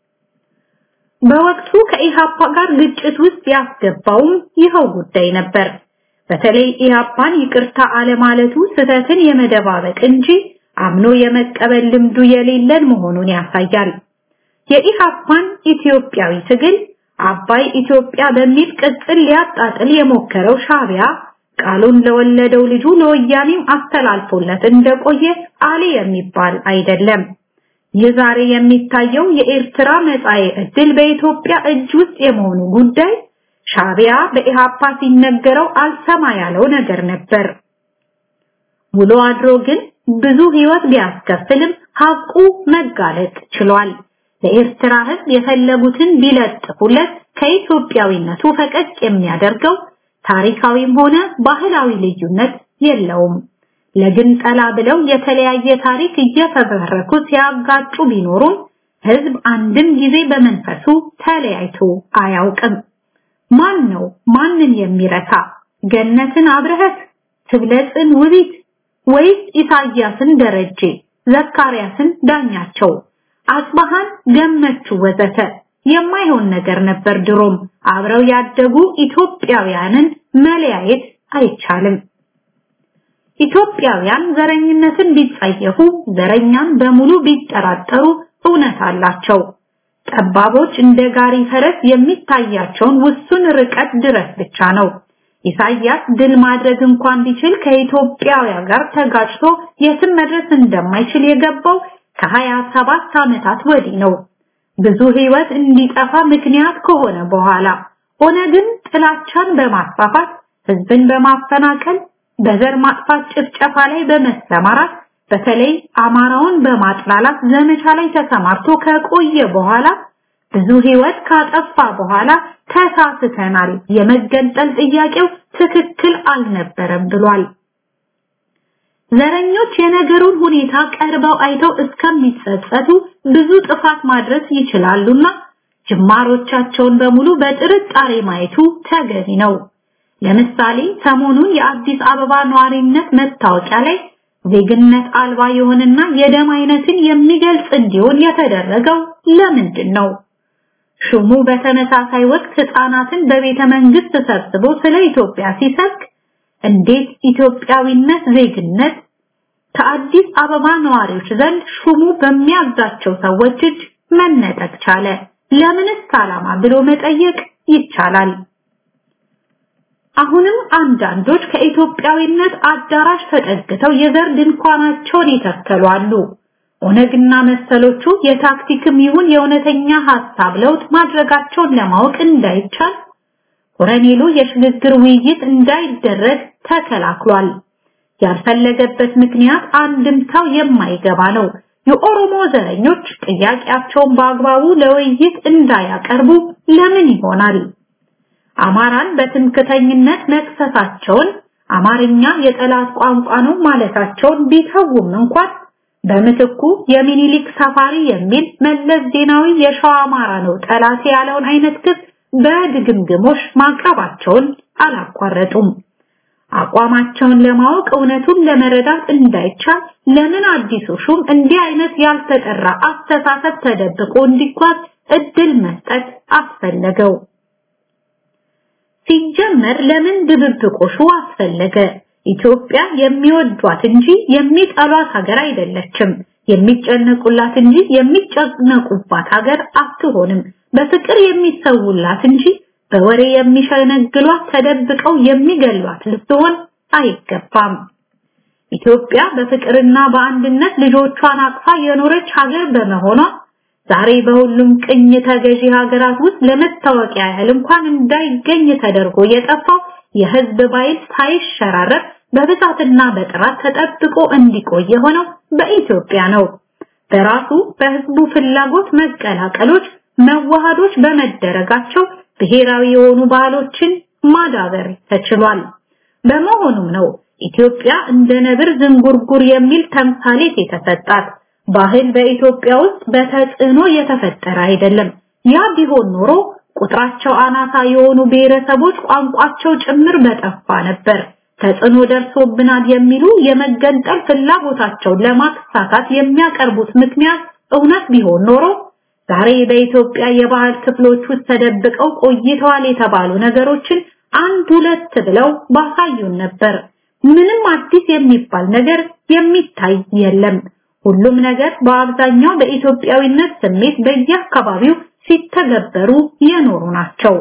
በወቅቱ ከኢሃፓ ጋር ግጭት ውስጥ ያስገባውም ይኸው ጉዳይ ነበር። በተለይ ኢሃፓን ይቅርታ አለማለቱ ስህተትን የመደባበቅ እንጂ አምኖ የመቀበል ልምዱ የሌለን መሆኑን ያሳያል። የኢሃፓን ኢትዮጵያዊ ትግል አባይ ኢትዮጵያ በሚል ቅጽል ሊያጣጥል የሞከረው ሻቢያ ቃሉን ለወለደው ልጁ ለወያኔም አስተላልፎለት እንደቆየ አሊ የሚባል አይደለም። ይህ ዛሬ የሚታየው የኤርትራ መጻኤ ዕድል በኢትዮጵያ እጅ ውስጥ የመሆኑ ጉዳይ ሻቢያ በኢሃፓ ሲነገረው አልሰማ ያለው ነገር ነበር። ውሎ አድሮ ግን ብዙ ህይወት ቢያስከፍልም ሀቁ መጋለጥ ችሏል። ለኤርትራ ህዝብ የፈለጉትን ቢለጥፉለት ከኢትዮጵያዊነቱ ፈቀቅ የሚያደርገው ታሪካዊም ሆነ ባህላዊ ልዩነት የለውም። ለግንጠላ ብለው የተለያየ ታሪክ እየፈበረኩ ሲያጋጩ ቢኖሩም ህዝብ አንድም ጊዜ በመንፈሱ ተለያይቶ አያውቅም። ማን ነው ማንን የሚረታ? ገነትን አብረህት፣ ትብለጽን ውቢት ወይስ ኢሳያስን ደረጀ፣ ዘካርያስን ዳኛቸው፣ አጽባሃን ገመቹ ወዘተ የማይሆን ነገር ነበር። ድሮም አብረው ያደጉ ኢትዮጵያውያንን መለያየት አይቻልም። ኢትዮጵያውያን ዘረኝነትን ቢጸየፉ ዘረኛን በሙሉ ቢጠራጠሩ እውነት አላቸው። ጠባቦች እንደ ጋሪ ፈረስ የሚታያቸውን ውሱን ርቀት ድረስ ብቻ ነው። ኢሳያስ ድል ማድረግ እንኳን ቢችል ከኢትዮጵያውያን ጋር ተጋጭቶ የትም መድረስ እንደማይችል የገባው ከሀያ ሰባት ዓመታት ወዲህ ነው። ብዙ ህይወት እንዲጠፋ ምክንያት ከሆነ በኋላ ኦነግን ጥላቻን በማስፋፋት ህዝብን በማፈናቀል በዘር ማጥፋት ጭፍጨፋ ላይ በመሰማራት በተለይ አማራውን በማጥላላት ዘመቻ ላይ ተሰማርቶ ከቆየ በኋላ ብዙ ህይወት ካጠፋ በኋላ ተሳስተናል፣ የመገንጠል ጥያቄው ትክክል አልነበረም ብሏል። ዘረኞች የነገሩን ሁኔታ ቀርበው አይተው እስከሚጸጸቱ ብዙ ጥፋት ማድረስ ይችላሉና ጅማሮቻቸውን በሙሉ በጥርጣሬ ማየቱ ተገቢ ነው። ለምሳሌ ሰሞኑን የአዲስ አበባ ነዋሪነት መታወቂያ ላይ ዜግነት አልባ የሆነና የደም አይነትን የሚገልጽ እንዲሆን የተደረገው ለምንድን ነው? ሹሙ በተመሳሳይ ወቅት ህፃናትን በቤተ መንግስት ሰብስቦ ስለ ኢትዮጵያ ሲሰብክ እንዴት ኢትዮጵያዊነት ዜግነት ከአዲስ አበባ ነዋሪዎች ዘንድ ሹሙ በሚያዛቸው ሰዎች እጅ መነጠቅ ቻለ? ለምንስ ዓላማ ብሎ መጠየቅ ይቻላል። አሁንም አንዳንዶች ከኢትዮጵያዊነት አዳራሽ ተጠግተው የዘር ድንኳናቸውን ይተከሉ አሉ። ኦነግና መሰሎቹ የታክቲክም ይሁን የእውነተኛ ሐሳብ ለውጥ ማድረጋቸውን ለማወቅ እንዳይቻል ኮረኔሉ የሽግግር ውይይት እንዳይደረግ ተከላክሏል። ያልፈለገበት ምክንያት አንድምታው የማይገባ ነው። የኦሮሞ ዘረኞች ጥያቄያቸውን በአግባቡ ለውይይት እንዳያቀርቡ ለምን ይሆናል? አማራን በትምክተኝነት መክሰሳቸውን አማርኛ የጠላት ቋንቋ ነው ማለታቸውን ቢተውም እንኳን በምትኩ የሚኒሊክ ሰፋሪ የሚል መለስ ዜናዊ የሸዋ አማራ ነው ጠላት ያለውን አይነት ክስ በድግምግሞሽ ማቅረባቸውን አላቋረጡም። አቋማቸውን ለማወቅ እውነቱን ለመረዳት እንዳይቻል ለምን አዲሱ ሹም እንዲህ አይነት ያልተጠራ አስተሳሰብ ተደብቆ እንዲጓዝ እድል መስጠት አስፈለገው? ሲጀመር ለምን ድብብቆሹ አስፈለገ? ኢትዮጵያ የሚወዷት እንጂ የሚጠሏት ሀገር አይደለችም። የሚጨነቁላት እንጂ የሚጨነቁባት ሀገር አትሆንም። በፍቅር የሚሰውላት እንጂ በወሬ የሚሸነግሏት ተደብቀው የሚገሏት ልትሆን አይገባም። ኢትዮጵያ በፍቅርና በአንድነት ልጆቿን አቅፋ የኖረች ሀገር በመሆኗ ዛሬ በሁሉም ቅኝ ተገዢ ሀገራት ውስጥ ለመታወቂያ ያህል እንኳን እንዳይገኝ ተደርጎ የጠፋው የህዝብ ባይል ሳይሸራረፍ በብዛትና በጥራት ተጠብቆ እንዲቆይ የሆነው በኢትዮጵያ ነው። በራሱ በህዝቡ ፍላጎት መቀላቀሎች፣ መዋሃዶች በመደረጋቸው ብሔራዊ የሆኑ ባህሎችን ማዳበር ተችሏል። በመሆኑም ነው ኢትዮጵያ እንደ ነብር ዝንጉርጉር የሚል ተምሳሌት የተሰጣት። ባህል በኢትዮጵያ ውስጥ በተጽዕኖ የተፈጠረ አይደለም። ያ ቢሆን ኖሮ ቁጥራቸው አናሳ የሆኑ ብሔረሰቦች ቋንቋቸው ጭምር በጠፋ ነበር። ተጽዕኖ ደርሶብናል የሚሉ የመገንጠል ፍላጎታቸውን ለማሳካት የሚያቀርቡት ምክንያት እውነት ቢሆን ኖሮ ዛሬ በኢትዮጵያ የባህል ክፍሎች ውስጥ ተደብቀው ቆይተዋል የተባሉ ነገሮችን አንድ ሁለት ብለው ባሳዩን ነበር። ምንም አዲስ የሚባል ነገር የሚታይ የለም። ሁሉም ነገር በአብዛኛው በኢትዮጵያዊነት ስሜት በየአካባቢው ሲተገበሩ የኖሩ ናቸው።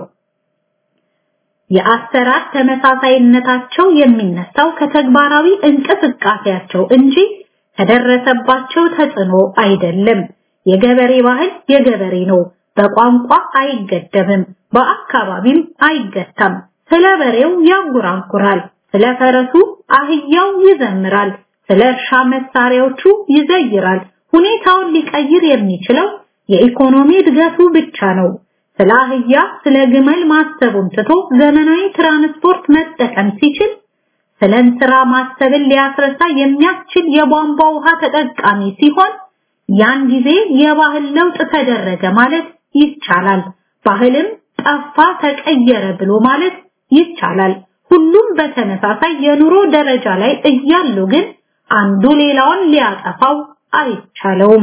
የአሰራር ተመሳሳይነታቸው የሚነሳው ከተግባራዊ እንቅስቃሴያቸው እንጂ ከደረሰባቸው ተጽዕኖ አይደለም። የገበሬ ባህል የገበሬ ነው። በቋንቋ አይገደብም፣ በአካባቢም አይገታም። ስለ በሬው ያንጎራጉራል፣ ስለ ፈረሱ አህያው ይዘምራል፣ ስለ እርሻ መሳሪያዎቹ ይዘይራል። ሁኔታውን ሊቀይር የሚችለው የኢኮኖሚ እድገቱ ብቻ ነው። ስለ አህያ ስለ ግመል ማሰቡን ትቶ ዘመናዊ ትራንስፖርት መጠቀም ሲችል ስለ እንስራ ማሰብን ሊያስረሳ የሚያስችል የቧንቧ ውሃ ተጠቃሚ ሲሆን ያን ጊዜ የባህል ለውጥ ተደረገ ማለት ይቻላል። ባህልም ጠፋ ተቀየረ ብሎ ማለት ይቻላል። ሁሉም በተመሳሳይ የኑሮ ደረጃ ላይ እያሉ ግን አንዱ ሌላውን ሊያጠፋው አይቻለውም።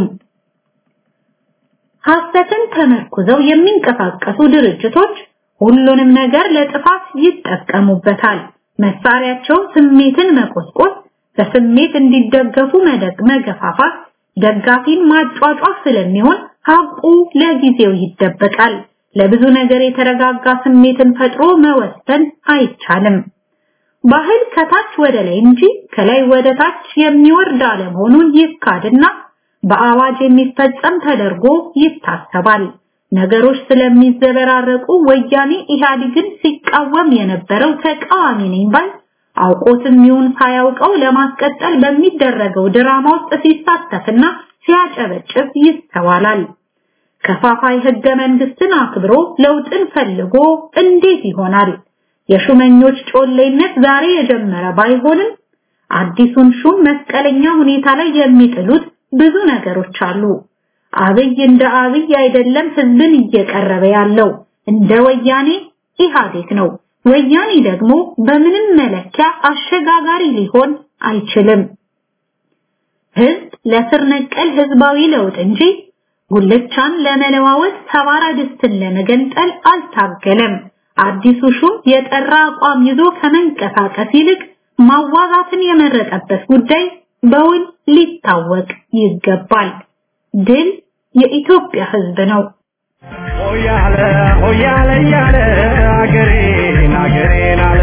ሐሰትን ተመርኩዘው የሚንቀሳቀሱ ድርጅቶች ሁሉንም ነገር ለጥፋት ይጠቀሙበታል። መሳሪያቸው ስሜትን መቆስቆስ፣ በስሜት እንዲደገፉ መደግ መገፋፋት፣ ደጋፊን ማጫጫፍ ስለሚሆን ሀቁ ለጊዜው ይደበቃል። ለብዙ ነገር የተረጋጋ ስሜትን ፈጥሮ መወሰን አይቻልም። ባህል ከታች ወደ ላይ እንጂ ከላይ ወደ ታች የሚወርድ አለመሆኑን ይካድና በአዋጅ የሚፈጸም ተደርጎ ይታሰባል። ነገሮች ስለሚዘበራረቁ ወያኔ ኢህአዴግን ሲቃወም የነበረው ተቃዋሚ ነኝ ባይ አውቆትም ይሁን ሳያውቀው ለማስቀጠል በሚደረገው ድራማ ውስጥ ሲሳተፍና ሲያጨበጭብ ይስተዋላል። ከፋፋይ ህገ መንግስትን አክብሮ ለውጥን ፈልጎ እንዴት ይሆናል? የሹመኞች ጮሌነት ዛሬ የጀመረ ባይሆንም አዲሱን ሹም መስቀለኛ ሁኔታ ላይ የሚጥሉት ብዙ ነገሮች አሉ። አብይ እንደ አብይ አይደለም ህዝብን እየቀረበ ያለው እንደ ወያኔ ኢህአዴግ ነው። ወያኔ ደግሞ በምንም መለኪያ አሸጋጋሪ ሊሆን አይችልም። ህዝብ ለስር ነቀል ህዝባዊ ለውጥ እንጂ ጉልቻን ለመለዋወጥ ሰባራ ድስትን ለመገንጠል አልታገለም። አዲሱ ሹም የጠራ አቋም ይዞ ከመንቀሳቀስ ይልቅ ማዋዛትን የመረጠበት ጉዳይ በውል ሊታወቅ ይገባል። ድል የኢትዮጵያ ህዝብ ነው። ሆያለ ሆያለ ያለ አገሬን አገሬን አለ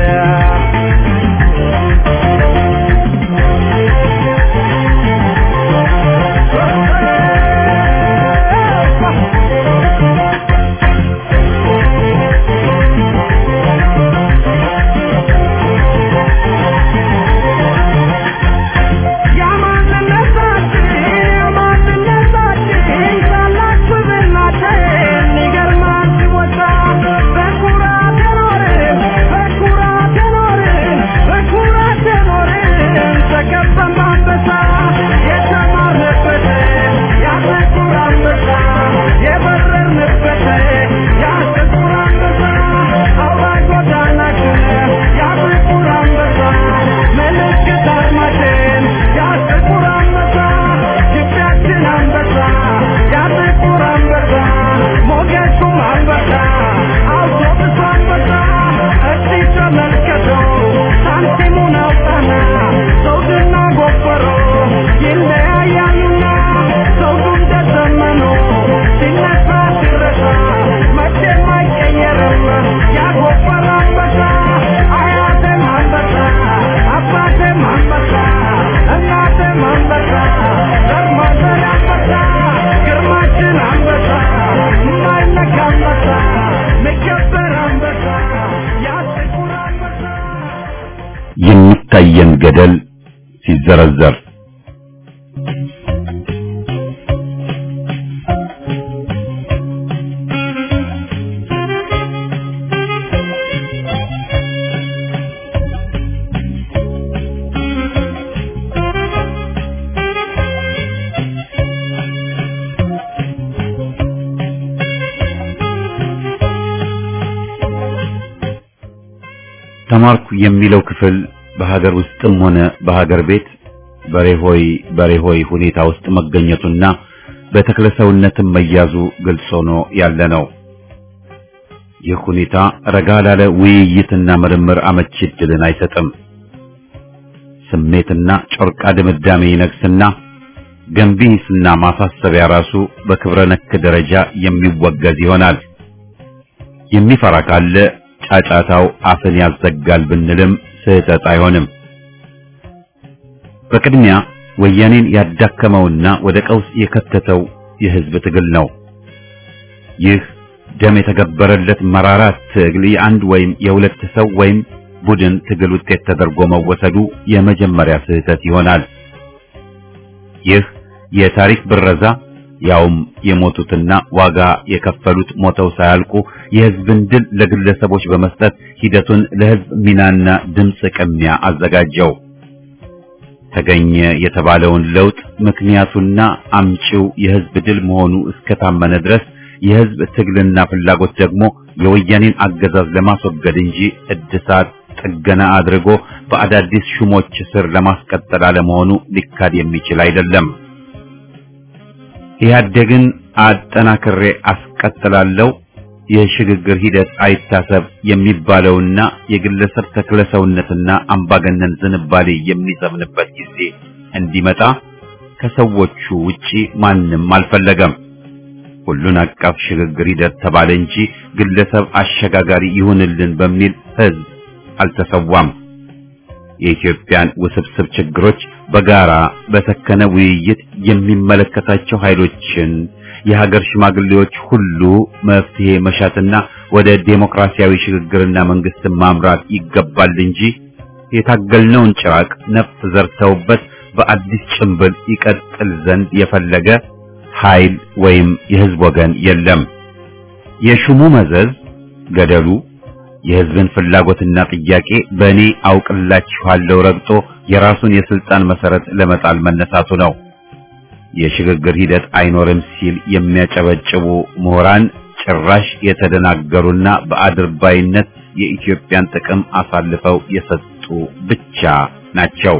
ያማንነታችን ያማንነታችን ታላቅ ስብዕናችን ይገርማል ሲወሳ በኩራት የኖርን የሚታየን ገደል ሲዘረዘር ተማርኩ የሚለው ክፍል በሀገር ውስጥም ሆነ በሀገር ቤት በሬሆይ በሬሆይ ሁኔታ ውስጥ መገኘቱና በተክለሰውነትም መያዙ ግልጽ ሆኖ ያለ ነው። ይህ ሁኔታ ረጋ ላለ ውይይትና ምርምር አመቺ ዕድልን አይሰጥም። ስሜትና ጮርቃ ድምዳሜ ይነግስና ገንቢ ሂስና ማሳሰቢያ ራሱ በክብረ ነክ ደረጃ የሚወገዝ ይሆናል። የሚፈራ ካለ ጫጫታው አፍን ያዘጋል ብንልም ስህተት አይሆንም። በቅድሚያ ወያኔን ያዳከመውና ወደ ቀውስ የከተተው የህዝብ ትግል ነው። ይህ ደም የተገበረለት መራራ ትግል የአንድ ወይም የሁለት ሰው ወይም ቡድን ትግል ውጤት ተደርጎ መወሰዱ የመጀመሪያ ስህተት ይሆናል። ይህ የታሪክ ብረዛ ያውም የሞቱትና ዋጋ የከፈሉት ሞተው ሳያልቁ የህዝብን ድል ለግለሰቦች በመስጠት ሂደቱን ለህዝብ ሚናና ድምፅ ቅሚያ አዘጋጀው። ተገኘ የተባለውን ለውጥ ምክንያቱና አምጪው የህዝብ ድል መሆኑ እስከታመነ ድረስ የህዝብ ትግልና ፍላጎት ደግሞ የወያኔን አገዛዝ ለማስወገድ እንጂ እድሳት ጥገና አድርጎ በአዳዲስ ሹሞች ስር ለማስቀጠል አለመሆኑ ሊካድ የሚችል አይደለም። ኢህአዴግን አጠናክሬ አስቀጥላለሁ የሽግግር ሂደት አይታሰብ የሚባለውና የግለሰብ ተክለሰውነትና አምባገነን ዝንባሌ የሚሰምንበት ጊዜ እንዲመጣ ከሰዎቹ ውጪ ማንም አልፈለገም። ሁሉን አቀፍ ሽግግር ሂደት ተባለ እንጂ ግለሰብ አሸጋጋሪ ይሁንልን በሚል ህዝብ አልተሰዋም። የኢትዮጵያን ውስብስብ ችግሮች በጋራ በሰከነ ውይይት የሚመለከታቸው ኃይሎችን የሀገር ሽማግሌዎች ሁሉ መፍትሄ መሻትና ወደ ዴሞክራሲያዊ ሽግግርና መንግስትን ማምራት ይገባል እንጂ የታገልነውን ጭራቅ ነፍስ ዘርተውበት በአዲስ ጭንብል ይቀጥል ዘንድ የፈለገ ኃይል ወይም የህዝብ ወገን የለም። የሹሙ መዘዝ ገደሉ የህዝብን ፍላጎትና ጥያቄ በእኔ አውቅላችኋለሁ ረግጦ የራሱን የስልጣን መሰረት ለመጣል መነሳቱ ነው። የሽግግር ሂደት አይኖርም ሲል የሚያጨበጭቡ ምሁራን ጭራሽ የተደናገሩና በአድርባይነት የኢትዮጵያን ጥቅም አሳልፈው የሰጡ ብቻ ናቸው።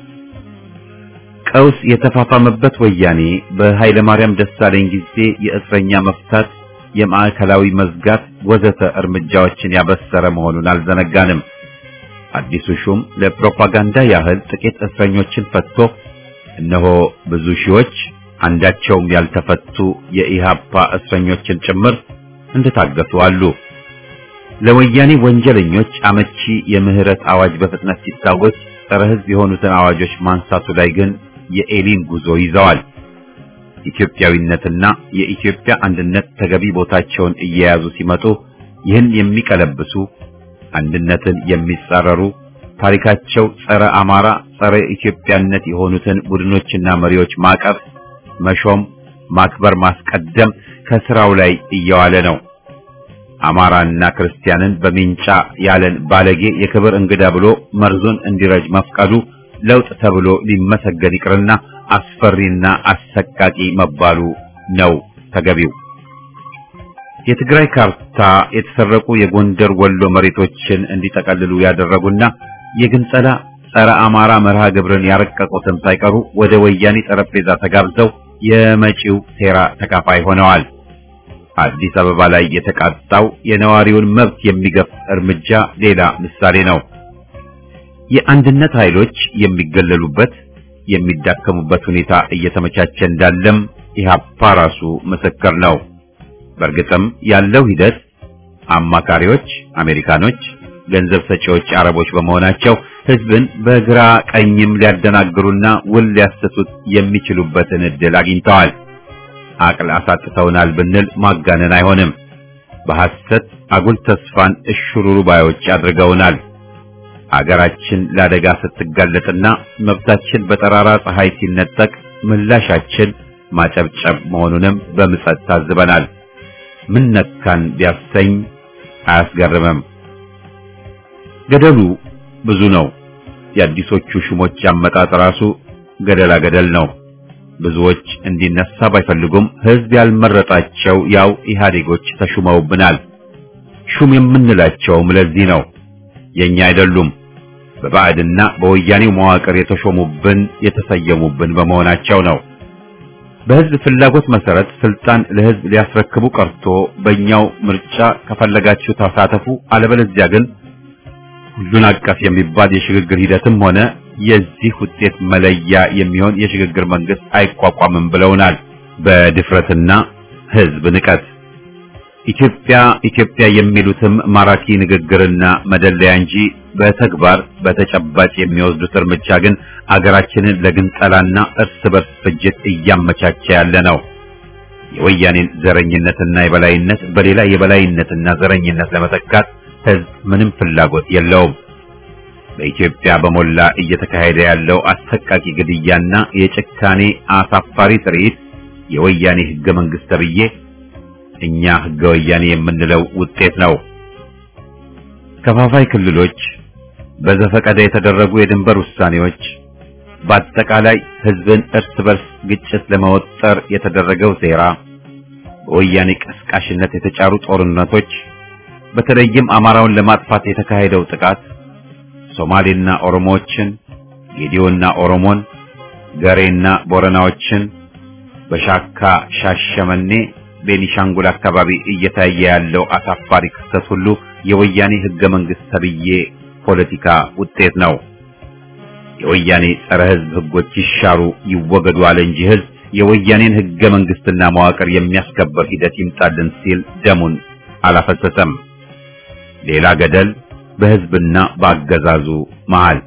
ቀውስ የተፋፋመበት ወያኔ በኃይለ ማርያም ደሳለኝ ጊዜ የእስረኛ መፍታት፣ የማዕከላዊ መዝጋት ወዘተ እርምጃዎችን ያበሰረ መሆኑን አልዘነጋንም። አዲሱ ሹም ለፕሮፓጋንዳ ያህል ጥቂት እስረኞችን ፈትቶ እነሆ ብዙ ሺዎች አንዳቸውም ያልተፈቱ የኢሃፓ እስረኞችን ጭምር እንደታገቱ አሉ። ለወያኔ ወንጀለኞች አመቺ የምህረት አዋጅ በፍጥነት ሲታወጅ ጸረ ሕዝብ የሆኑትን አዋጆች ማንሳቱ ላይ ግን የኤሊን ጉዞ ይዘዋል። ኢትዮጵያዊነትና የኢትዮጵያ አንድነት ተገቢ ቦታቸውን እየያዙ ሲመጡ ይህን የሚቀለብሱ አንድነትን የሚጻረሩ ታሪካቸው ጸረ አማራ፣ ጸረ ኢትዮጵያነት የሆኑትን ቡድኖችና መሪዎች ማቀፍ፣ መሾም፣ ማክበር፣ ማስቀደም ከስራው ላይ እየዋለ ነው። አማራና ክርስቲያንን በሚንጫ ያለን ባለጌ የክብር እንግዳ ብሎ መርዙን እንዲረጅ መፍቀዱ ለውጥ ተብሎ ሊመሰገን ይቅርና አስፈሪና አሰቃቂ መባሉ ነው ተገቢው። የትግራይ ካርታ የተሰረቁ የጎንደር ወሎ መሬቶችን እንዲጠቀልሉ ያደረጉና የግንጸላ ጸረ አማራ መርሃ ግብርን ያረቀቁትን ሳይቀሩ ወደ ወያኔ ጠረጴዛ ተጋብዘው የመጪው ሴራ ተካፋይ ሆነዋል። አዲስ አበባ ላይ የተቃጣው የነዋሪውን መብት የሚገፍ እርምጃ ሌላ ምሳሌ ነው። የአንድነት ኃይሎች የሚገለሉበት የሚዳከሙበት ሁኔታ እየተመቻቸ እንዳለም ኢህአፓ ራሱ ምስክር ነው። በእርግጥም ያለው ሂደት አማካሪዎች አሜሪካኖች፣ ገንዘብ ሰጪዎች አረቦች በመሆናቸው ህዝብን በግራ ቀኝም ሊያደናግሩና ውል ሊያሰቱት የሚችሉበትን እድል አግኝተዋል። አቅል አሳጥተውናል ብንል ማጋነን አይሆንም። በሐሰት አጉል ተስፋን እሽሩሩ ባዮች አድርገውናል። አገራችን ለአደጋ ስትጋለጥና መብታችን በጠራራ ፀሐይ ሲነጠቅ ምላሻችን ማጨብጨብ መሆኑንም በምጸት ታዝበናል። ምን ነካን ቢያሰኝ አያስገርምም። ገደሉ ብዙ ነው። የአዲሶቹ ሹሞች አመጣጥ ራሱ ገደላ ገደል ነው። ብዙዎች እንዲነሳ ባይፈልጉም ሕዝብ ያልመረጣቸው ያው ኢህአዴጎች ተሹመውብናል። ሹም የምንላቸውም ለዚህ ነው። የኛ አይደሉም። በባዕድና በወያኔው መዋቅር የተሾሙብን የተሰየሙብን በመሆናቸው ነው። በሕዝብ ፍላጎት መሰረት ስልጣን ለሕዝብ ሊያስረክቡ ቀርቶ በእኛው ምርጫ ከፈለጋችሁ ተሳተፉ፣ አለበለዚያ ግን ሁሉን አቀፍ የሚባል የሽግግር ሂደትም ሆነ የዚህ ውጤት መለያ የሚሆን የሽግግር መንግስት አይቋቋምም ብለውናል። በድፍረትና ሕዝብ ንቀት ኢትዮጵያ ኢትዮጵያ የሚሉትም ማራኪ ንግግርና መደለያ እንጂ በተግባር በተጨባጭ የሚወስዱት እርምጃ ግን አገራችንን ለግንጠላና እርስ በርስ ፍጅት እያመቻቸ ያለ ነው። የወያኔን ዘረኝነትና የበላይነት በሌላ የበላይነትና ዘረኝነት ለመተካት ሕዝብ ምንም ፍላጎት የለውም። በኢትዮጵያ በሞላ እየተካሄደ ያለው አሰቃቂ ግድያና የጭካኔ አሳፋሪ ትርኢት የወያኔ ህገ መንግስት ተብዬ እኛ ህገ ወያኔ የምንለው ውጤት ነው። ከፋፋይ ክልሎች፣ በዘፈቀደ የተደረጉ የድንበር ውሳኔዎች፣ በአጠቃላይ ህዝብን እርስ በርስ ግጭት ለመወጠር የተደረገው ሴራ፣ በወያኔ ቀስቃሽነት የተጫሩ ጦርነቶች፣ በተለይም አማራውን ለማጥፋት የተካሄደው ጥቃት ሶማሌና ኦሮሞዎችን፣ ጌዲዮና ኦሮሞን፣ ገሬና ቦረናዎችን በሻካ ሻሸመኔ ቤኒሻንጉል አካባቢ እየታየ ያለው አሳፋሪ ክስተት ሁሉ የወያኔ ህገ መንግስት ተብዬ ፖለቲካ ውጤት ነው። የወያኔ ጸረ ህዝብ ህጎች ይሻሩ ይወገዱ አለ እንጂ ህዝብ የወያኔን ህገ መንግስትና መዋቅር የሚያስከበር ሂደት ይምጣልን ሲል ደሙን አላፈሰሰም። ሌላ ገደል በህዝብና በአገዛዙ መሃል።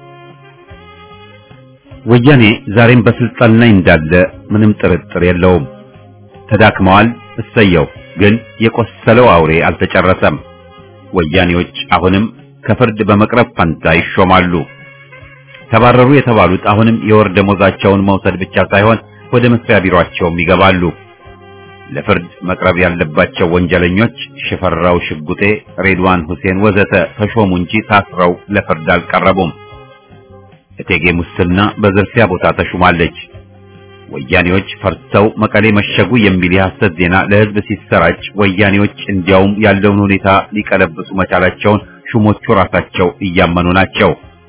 ወያኔ ዛሬም በስልጣን ላይ እንዳለ ምንም ጥርጥር የለውም። ተዳክመዋል፣ እሰየው። ግን የቆሰለው አውሬ አልተጨረሰም። ወያኔዎች አሁንም ከፍርድ በመቅረብ ፈንታ ይሾማሉ። ተባረሩ የተባሉት አሁንም የወር ደሞዛቸውን መውሰድ ብቻ ሳይሆን ወደ መስሪያ ቢሮአቸውም ይገባሉ። ለፍርድ መቅረብ ያለባቸው ወንጀለኞች ሽፈራው ሽጉጤ፣ ሬድዋን ሁሴን ወዘተ ተሾሙ እንጂ ታስረው ለፍርድ አልቀረቡም። እቴጌ ሙስና በዝርፊያ ቦታ ተሹማለች። ወያኔዎች ፈርተው መቀሌ መሸጉ የሚል የሐሰት ዜና ለህዝብ ሲሰራጭ ወያኔዎች እንዲያውም ያለውን ሁኔታ ሊቀለብሱ መቻላቸውን ሹሞቹ ራሳቸው እያመኑ ናቸው።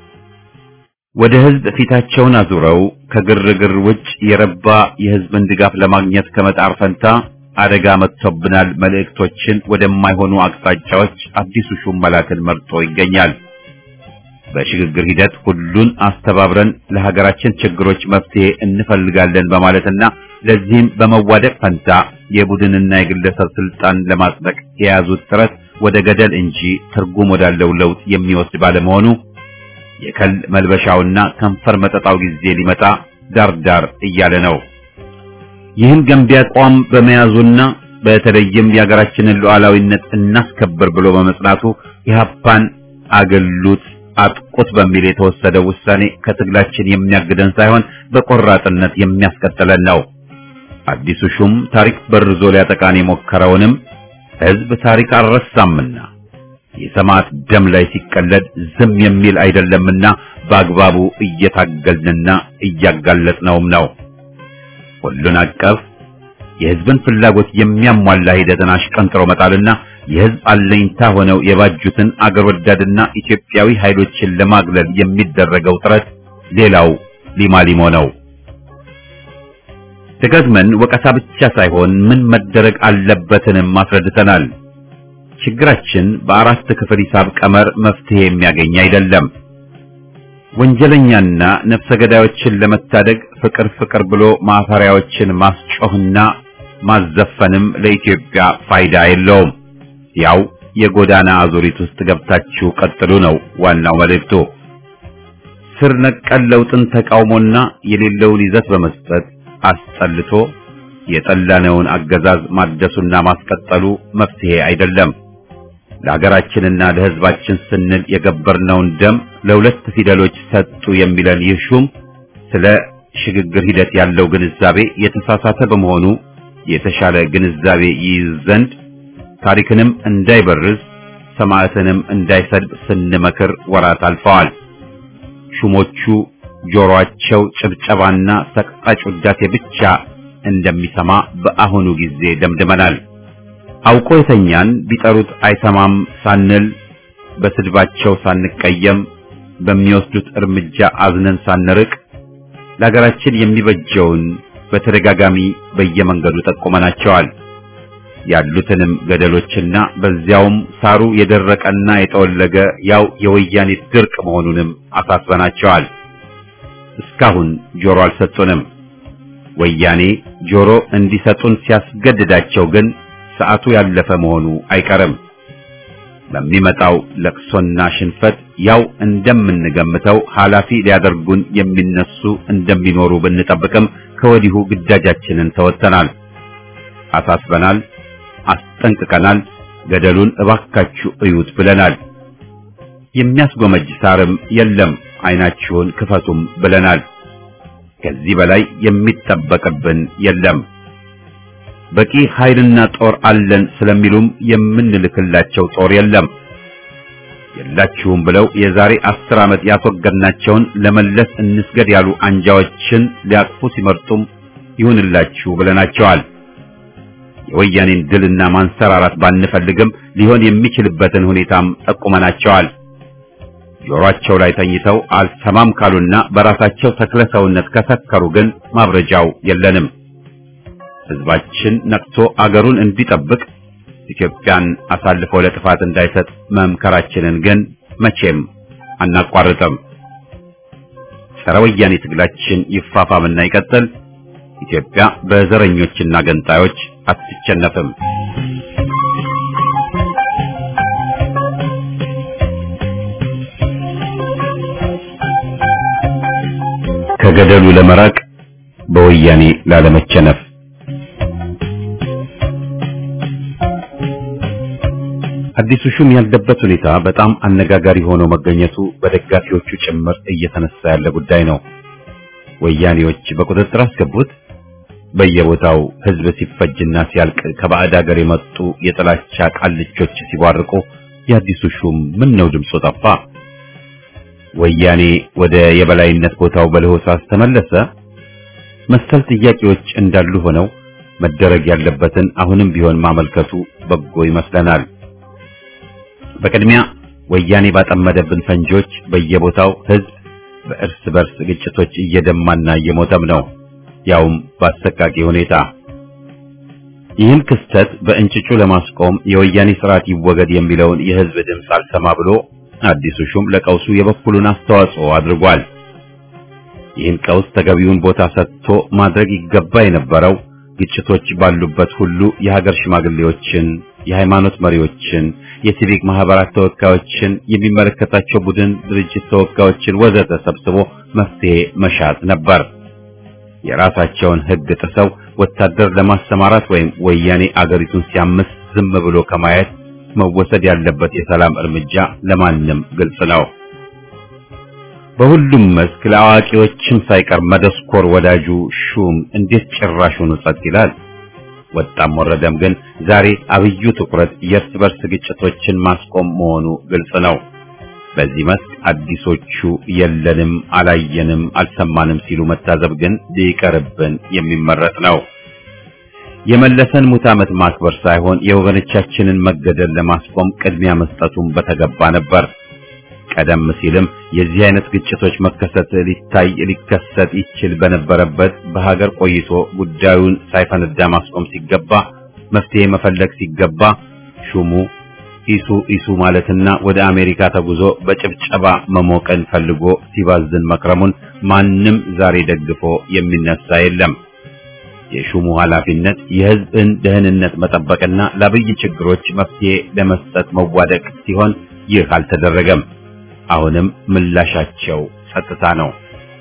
ወደ ህዝብ ፊታቸውን አዙረው ከግርግር ውጭ የረባ የህዝብን ድጋፍ ለማግኘት ከመጣር ፈንታ አደጋ መጥቶብናል መልእክቶችን ወደማይሆኑ አቅጣጫዎች አዲሱ ሹም መላክን መርጦ ይገኛል። በሽግግር ሂደት ሁሉን አስተባብረን ለሀገራችን ችግሮች መፍትሄ እንፈልጋለን በማለትና ለዚህም በመዋደቅ ፈንታ የቡድንና የግለሰብ ስልጣን ለማጽደቅ የያዙት ጥረት ወደ ገደል እንጂ ትርጉም ወዳለው ለውጥ የሚወስድ ባለመሆኑ የከል መልበሻውና ከንፈር መጠጣው ጊዜ ሊመጣ ዳርዳር እያለ ነው። ይህን ገንቢ አቋም በመያዙና በተለይም የሀገራችንን ሉዓላዊነት እናስከብር ብሎ በመጽናቱ ኢህአፓን አገሉት አጥቁት በሚል የተወሰደው ውሳኔ ከትግላችን የሚያግደን ሳይሆን በቆራጥነት የሚያስቀጥለን ነው። አዲሱ ሹም ታሪክ በርዞ ሊያጠቃን የሞከረውንም ህዝብ ታሪክ አልረሳምና የሰማዕት ደም ላይ ሲቀለድ ዝም የሚል አይደለምና በአግባቡ እየታገልንና እያጋለጥነውም ነው። ሁሉን አቀፍ የህዝብን ፍላጎት የሚያሟላ ሂደትን አሽቀንጥሮ መጣልና የህዝብ አለኝታ ሆነው የባጁትን አገር ወዳድና ኢትዮጵያዊ ኃይሎችን ለማግለል የሚደረገው ጥረት ሌላው ሊማሊሞ ነው። ደጋግመን ወቀሳ ብቻ ሳይሆን ምን መደረግ አለበትንም አስረድተናል። ችግራችን በአራት ክፍል ሂሳብ ቀመር መፍትሄ የሚያገኝ አይደለም። ወንጀለኛና ነፍሰ ገዳዮችን ለመታደግ ፍቅር ፍቅር ብሎ ማፈሪያዎችን ማስጮህና ማዘፈንም ለኢትዮጵያ ፋይዳ የለውም። ያው የጎዳና አዙሪት ውስጥ ገብታችሁ ቀጥሉ ነው ዋናው መልእክቱ። ስር ነቀል ለውጥን ተቃውሞና የሌለውን ይዘት በመስጠት አስጠልቶ የጠላነውን አገዛዝ ማደሱና ማስቀጠሉ መፍትሄ አይደለም። ለሀገራችንና ለሕዝባችን ስንል የገበርነውን ደም ለሁለት ፊደሎች ሰጡ የሚለን ይህ ሹም ስለ ሽግግር ሂደት ያለው ግንዛቤ የተሳሳተ በመሆኑ የተሻለ ግንዛቤ ይይዝ ዘንድ ታሪክንም እንዳይበርዝ ሰማዕትንም እንዳይሰድብ ስንመክር ወራት አልፈዋል። ሹሞቹ ጆሮአቸው ጭብጨባና ሰቅጣጭ ውዳሴ ብቻ እንደሚሰማ በአሁኑ ጊዜ ደምድመናል። አውቆ የተኛን ቢጠሩት አይሰማም ሳንል በስድባቸው ሳንቀየም በሚወስዱት እርምጃ አዝነን ሳንርቅ ለሀገራችን የሚበጀውን በተደጋጋሚ በየመንገዱ ጠቁመናቸዋል። ያሉትንም ገደሎችና በዚያውም ሳሩ የደረቀና የጠወለገ ያው የወያኔ ድርቅ መሆኑንም አሳስበናቸዋል። እስካሁን ጆሮ አልሰጡንም። ወያኔ ጆሮ እንዲሰጡን ሲያስገድዳቸው ግን ሰዓቱ ያለፈ መሆኑ አይቀርም። በሚመጣው ለቅሶና ሽንፈት ያው እንደምንገምተው ኃላፊ ሊያደርጉን የሚነሱ እንደሚኖሩ ብንጠብቅም ከወዲሁ ግዳጃችንን ተወጥተናል፣ አሳስበናል፣ አስጠንቅቀናል። ገደሉን እባካችሁ እዩት ብለናል። የሚያስጎመጅ ሳርም የለም፣ አይናችሁን ክፈቱም ብለናል። ከዚህ በላይ የሚጠበቅብን የለም። በቂ ኃይልና ጦር አለን ስለሚሉም የምንልክላቸው ጦር የለም። የላችሁም ብለው የዛሬ አስር ዓመት ያስወገድናቸውን ለመለስ እንስገድ ያሉ አንጃዎችን ሊያቅፉ ሲመርጡም ይሁንላችሁ ብለናቸዋል። የወያኔን ድልና ማንሰራራት ባንፈልግም ሊሆን የሚችልበትን ሁኔታም ጠቁመናቸዋል። ጆሮአቸው ላይ ተኝተው አልሰማም ካሉና በራሳቸው ተክለ ሰውነት ከሰከሩ ግን ማብረጃው የለንም። ሕዝባችን ነቅቶ አገሩን እንዲጠብቅ ኢትዮጵያን አሳልፎ ለጥፋት እንዳይሰጥ መምከራችንን ግን መቼም አናቋርጥም። ጸረ ወያኔ ትግላችን ይፋፋምና ይቀጥል። ኢትዮጵያ በዘረኞችና ገንጣዮች አትቸነፍም። ከገደሉ ለመራቅ በወያኔ ላለመቸነፍ አዲሱ ሹም ያለበት ሁኔታ በጣም አነጋጋሪ ሆኖ መገኘቱ በደጋፊዎቹ ጭምር እየተነሳ ያለ ጉዳይ ነው። ወያኔዎች በቁጥጥር አስገቡት። በየቦታው ሕዝብ ሲፈጅና ሲያልቅ ከባዕድ ሀገር የመጡ የጥላቻ ቃልቾች ሲቧርቁ የአዲሱ ሹም ምን ነው ድምፁ ጠፋ? ወያኔ ወደ የበላይነት ቦታው በለሆሳስ ተመለሰ? መሰል ጥያቄዎች እንዳሉ ሆነው መደረግ ያለበትን አሁንም ቢሆን ማመልከቱ በጎ ይመስለናል። በቅድሚያ ወያኔ ባጠመደብን ፈንጆች በየቦታው ሕዝብ በእርስ በርስ ግጭቶች እየደማና እየሞተም ነው፣ ያውም በአሰቃቂ ሁኔታ። ይህን ክስተት በእንጭጩ ለማስቆም የወያኔ ስርዓት ይወገድ የሚለውን የሕዝብ ድምፅ አልሰማ ብሎ አዲሱ ሹም ለቀውሱ የበኩሉን አስተዋጽኦ አድርጓል። ይህን ቀውስ ተገቢውን ቦታ ሰጥቶ ማድረግ ይገባ የነበረው ግጭቶች ባሉበት ሁሉ የሀገር ሽማግሌዎችን፣ የሃይማኖት መሪዎችን፣ የሲቪክ ማህበራት ተወካዮችን፣ የሚመለከታቸው ቡድን ድርጅት ተወካዮችን ወዘተ ሰብስቦ መፍትሄ መሻት ነበር። የራሳቸውን ሕግ ጥሰው ወታደር ለማሰማራት ወይም ወያኔ አገሪቱን ሲያምስ ዝም ብሎ ከማየት መወሰድ ያለበት የሰላም እርምጃ ለማንም ግልጽ ነው። በሁሉም መስክ ለአዋቂዎችም ሳይቀር መደስኮር ወዳጁ ሹም እንዴት ጭራሹን ጸጥ ይላል? ወጣም ወረደም ግን ዛሬ አብዩ ትኩረት የእርስ በርስ ግጭቶችን ማስቆም መሆኑ ግልጽ ነው። በዚህ መስክ አዲሶቹ የለንም፣ አላየንም፣ አልሰማንም ሲሉ መታዘብ ግን ሊቀርብን የሚመረጥ ነው። የመለሰን ሙት ዓመት ማክበር ሳይሆን የወገኖቻችንን መገደል ለማስቆም ቅድሚያ መስጠቱን በተገባ ነበር። ቀደም ሲልም የዚህ አይነት ግጭቶች መከሰት ሊታይ ሊከሰት ይችል በነበረበት በሀገር ቆይቶ ጉዳዩን ሳይፈነዳ ማስቆም ሲገባ መፍትሄ መፈለግ ሲገባ ሹሙ ኢሱ ኢሱ ማለትና ወደ አሜሪካ ተጉዞ በጭብጨባ መሞቀን ፈልጎ ሲባዝን መክረሙን ማንም ዛሬ ደግፎ የሚነሳ የለም። የሹሙ ኃላፊነት የሕዝብን ደህንነት መጠበቅና ለአብይ ችግሮች መፍትሄ ለመስጠት መዋደቅ ሲሆን ይህ አልተደረገም። አሁንም ምላሻቸው ጸጥታ ነው።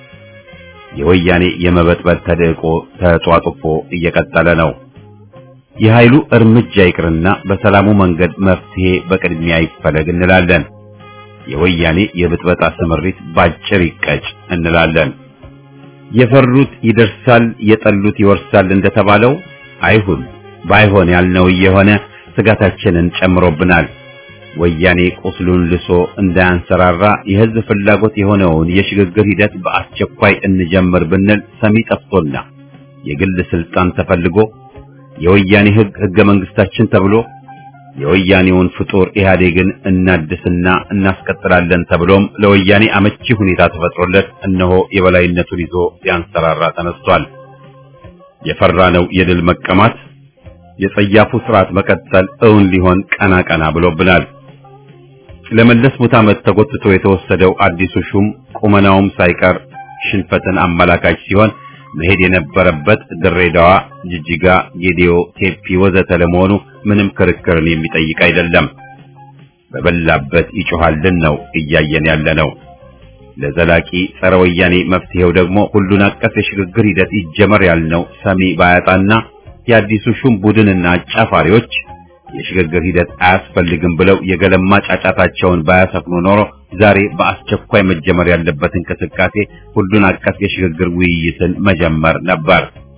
የወያኔ የመበጥበጥ ተደቆ ተጧጡፎ እየቀጠለ ነው። የኃይሉ እርምጃ ይቅርና በሰላሙ መንገድ መፍትሄ በቅድሚያ ይፈለግ እንላለን። የወያኔ የብጥበጣ ስምሪት ባጭር ይቀጭ እንላለን። የፈሩት ይደርሳል፣ የጠሉት ይወርሳል እንደተባለው አይሁን። ባይሆን ያልነው እየሆነ ስጋታችንን ጨምሮብናል። ወያኔ ቁስሉን ልሶ እንዳያንሰራራ የህዝብ ፍላጎት የሆነውን የሽግግር ሂደት በአስቸኳይ እንጀምር ብንል ሰሚ ጠፍቶና የግል ስልጣን ተፈልጎ የወያኔ ህግ ህገ መንግስታችን ተብሎ የወያኔውን ፍጡር ኢህአዴግን እናድስና እናስቀጥላለን ተብሎም ለወያኔ አመቺ ሁኔታ ተፈጥሮለት እነሆ የበላይነቱን ይዞ ሊያንሰራራ ተነስቷል። የፈራነው የድል መቀማት የጸያፉ ስርዓት መቀጠል እውን ሊሆን ቀና ቀና ብሎብናል። ለመለስ ሙት ዓመት ተጎትቶ የተወሰደው አዲሱ ሹም ቁመናውም ሳይቀር ሽንፈትን አመላካች ሲሆን መሄድ የነበረበት ድሬዳዋ፣ ጅጅጋ፣ ጌዲዮ፣ ቴፒ ወዘተ ለመሆኑ ምንም ክርክርን የሚጠይቅ አይደለም። በበላበት ይጮሃልን ነው እያየን ያለ ነው። ለዘላቂ ጸረ ወያኔ መፍትሄው ደግሞ ሁሉን አቀፍ የሽግግር ሂደት ይጀመር ያልነው ሰሚ ባያጣና የአዲሱ ሹም ቡድንና አጫፋሪዎች የሽግግር ሂደት አያስፈልግም ብለው የገለማ ጫጫታቸውን ባያሰፍኑ ኖሮ ዛሬ በአስቸኳይ መጀመር ያለበት እንቅስቃሴ ሁሉን አቀፍ የሽግግር ውይይትን መጀመር ነበር።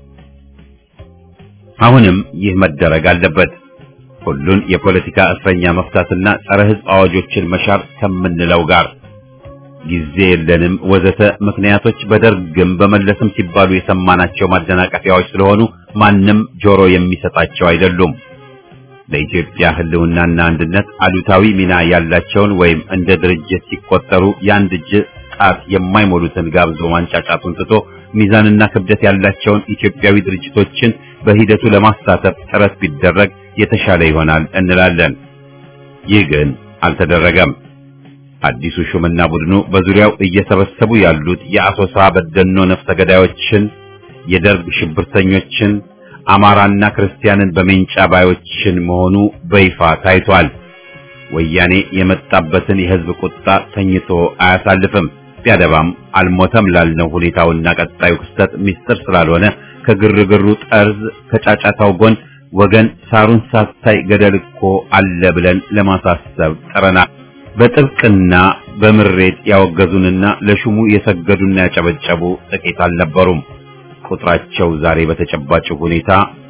አሁንም ይህ መደረግ አለበት። ሁሉን የፖለቲካ እስረኛ መፍታትና ጸረ ሕዝብ አዋጆችን መሻር ከምንለው ጋር ጊዜ የለንም ወዘተ ምክንያቶች በደርግም በመለስም ሲባሉ የሰማናቸው ማደናቀፊያዎች ስለሆኑ ማንም ጆሮ የሚሰጣቸው አይደሉም። ለኢትዮጵያ ሕልውናና አንድነት አሉታዊ ሚና ያላቸውን ወይም እንደ ድርጅት ሲቆጠሩ የአንድ እጅ ጣት የማይሞሉትን ጋብዞ ማንጫጫቱን ትቶ ሚዛንና ክብደት ያላቸውን ኢትዮጵያዊ ድርጅቶችን በሂደቱ ለማሳተፍ ጥረት ቢደረግ የተሻለ ይሆናል እንላለን። ይህ ግን አልተደረገም። አዲሱ ሹምና ቡድኑ በዙሪያው እየሰበሰቡ ያሉት የአሶሳ በደኖ ነፍሰ ገዳዮችን፣ የደርግ ሽብርተኞችን፣ አማራና ክርስቲያንን በሜንጫ ባዮችን መሆኑ በይፋ ታይቷል። ወያኔ የመጣበትን የሕዝብ ቁጣ ተኝቶ አያሳልፍም። ቢያደባም አልሞተም ላልነው ሁኔታውና ቀጣዩ ክስተት ምስጢር ስላልሆነ ከግርግሩ ጠርዝ ከጫጫታው ጎን ወገን ሳሩን ሳታይ ገደል እኮ አለ ብለን ለማሳሰብ ጥረናል። በጥብቅና በምሬት ያወገዙንና ለሹሙ የሰገዱና ያጨበጨቡ ጥቂት አልነበሩም። ቁጥራቸው ዛሬ በተጨባጭ ሁኔታ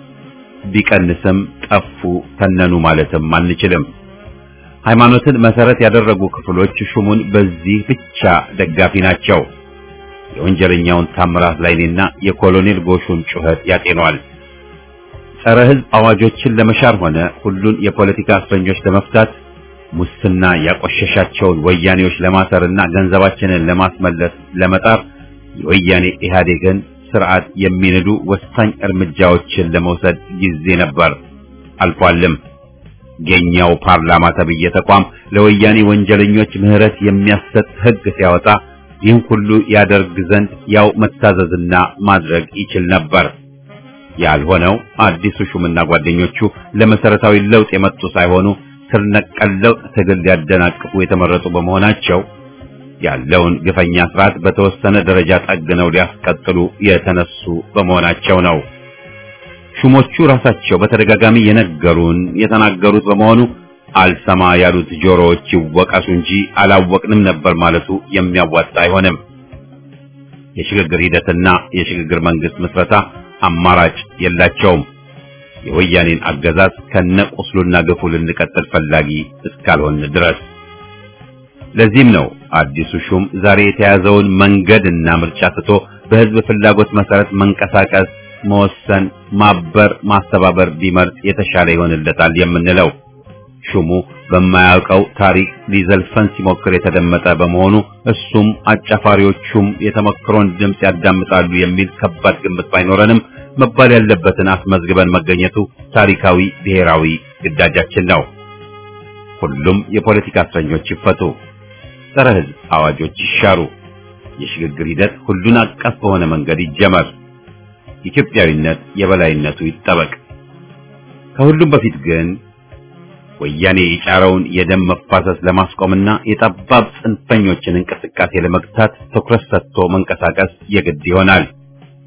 ቢቀንስም ጠፉ፣ ተነኑ ማለትም አንችልም። ሃይማኖትን መሰረት ያደረጉ ክፍሎች ሹሙን በዚህ ብቻ ደጋፊ ናቸው። የወንጀለኛውን ታምራት ላይኔና የኮሎኔል ጎሹን ጩኸት ያጤኗል። ጸረ ሕዝብ አዋጆችን ለመሻር ሆነ ሁሉን የፖለቲካ እስረኞች ለመፍታት ሙስና ያቆሸሻቸውን ወያኔዎች ለማሰርና ገንዘባችንን ለማስመለስ ለመጣር የወያኔ ኢህአዴግን ስርዓት የሚንዱ ወሳኝ እርምጃዎችን ለመውሰድ ጊዜ ነበር፣ አልፏልም። የኛው ፓርላማ ተብዬ ተቋም ለወያኔ ወንጀለኞች ምህረት የሚያሰጥ ሕግ ሲያወጣ ይህን ሁሉ ያደርግ ዘንድ ያው መታዘዝና ማድረግ ይችል ነበር። ያልሆነው አዲሱ ሹምና ጓደኞቹ ለመሰረታዊ ለውጥ የመጡ ሳይሆኑ ስር ነቀል ለውጥ ትግል ሊያደናቅፉ የተመረጡ በመሆናቸው ያለውን ግፈኛ ስርዓት በተወሰነ ደረጃ ጠግነው ሊያስቀጥሉ የተነሱ በመሆናቸው ነው። ሹሞቹ ራሳቸው በተደጋጋሚ የነገሩን የተናገሩት በመሆኑ አልሰማ ያሉት ጆሮዎች ይወቀሱ እንጂ አላወቅንም ነበር ማለቱ የሚያዋጣ አይሆንም። የሽግግር ሂደትና የሽግግር መንግስት ምስረታ አማራጭ የላቸውም። የወያኔን አገዛዝ ከነቁስሉና ግፉ ልንቀጥል ፈላጊ እስካልሆን ድረስ። ለዚህም ነው አዲሱ ሹም ዛሬ የተያዘውን መንገድና ምርጫ ትቶ በህዝብ ፍላጎት መሰረት መንቀሳቀስ፣ መወሰን፣ ማበር፣ ማስተባበር ቢመርጥ የተሻለ ይሆንለታል የምንለው። ሹሙ በማያውቀው ታሪክ ሊዘልፈን ሲሞክር የተደመጠ በመሆኑ እሱም አጫፋሪዎቹም የተመክሮን ድምፅ ያዳምጣሉ የሚል ከባድ ግምት ባይኖረንም መባል ያለበትን አስመዝግበን መገኘቱ ታሪካዊ ብሔራዊ ግዳጃችን ነው። ሁሉም የፖለቲካ እስረኞች ይፈቱ፣ ጸረ ሕዝብ አዋጆች ይሻሩ፣ የሽግግር ሂደት ሁሉን አቀፍ በሆነ መንገድ ይጀመር፣ ኢትዮጵያዊነት የበላይነቱ ይጠበቅ። ከሁሉም በፊት ግን ወያኔ የጫረውን የደም መፋሰስ ለማስቆምና የጠባብ ጽንፈኞችን እንቅስቃሴ ለመግታት ትኩረት ሰጥቶ መንቀሳቀስ የግድ ይሆናል።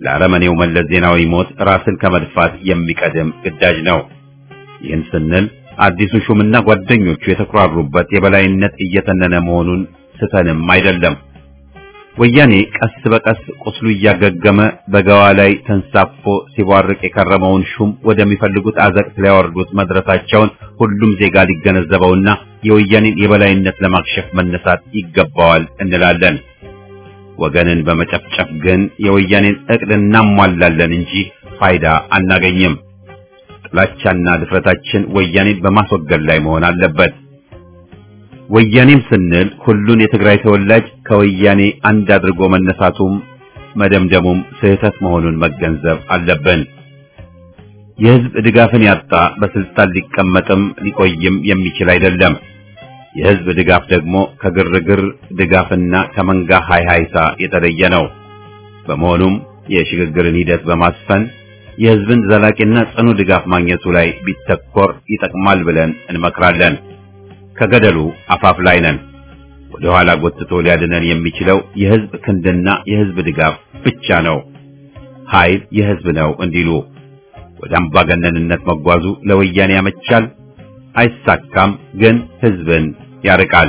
ለአረመኔው መለስ ዜናዊ ሞት ራስን ከመድፋት የሚቀድም ግዳጅ ነው። ይህን ስንል አዲሱ ሹምና ጓደኞቹ የተኩራሩበት የበላይነት እየተነነ መሆኑን ስተንም አይደለም። ወያኔ ቀስ በቀስ ቁስሉ እያገገመ በገዋ ላይ ተንሳፎ ሲቧርቅ የከረመውን ሹም ወደሚፈልጉት አዘቅት ሊያወርዱት መድረሳቸውን ሁሉም ዜጋ ሊገነዘበውና የወያኔን የበላይነት ለማክሸፍ መነሳት ይገባዋል እንላለን። ወገንን በመጨፍጨፍ ግን የወያኔን እቅድ እናሟላለን እንጂ ፋይዳ አናገኝም። ጥላቻና ድፍረታችን ወያኔን በማስወገድ ላይ መሆን አለበት። ወያኔም ስንል ሁሉን የትግራይ ተወላጅ ከወያኔ አንድ አድርጎ መነሳቱም መደምደሙም ስህተት መሆኑን መገንዘብ አለብን። የህዝብ ድጋፍን ያጣ በስልጣን ሊቀመጥም ሊቆይም የሚችል አይደለም። የህዝብ ድጋፍ ደግሞ ከግርግር ድጋፍና ከመንጋ ሃይሃይታ የተለየ ነው። በመሆኑም የሽግግርን ሂደት በማስፈን የህዝብን ዘላቂና ጽኑ ድጋፍ ማግኘቱ ላይ ቢተኮር ይጠቅማል ብለን እንመክራለን። ከገደሉ አፋፍ ላይ ነን። ወደ ኋላ ጎትቶ ሊያድነን የሚችለው የህዝብ ክንድና የህዝብ ድጋፍ ብቻ ነው። ኃይል የህዝብ ነው እንዲሉ ወደ አምባገነንነት መጓዙ ለወያኔ ያመቻል፣ አይሳካም፣ ግን ህዝብን ያርቃል።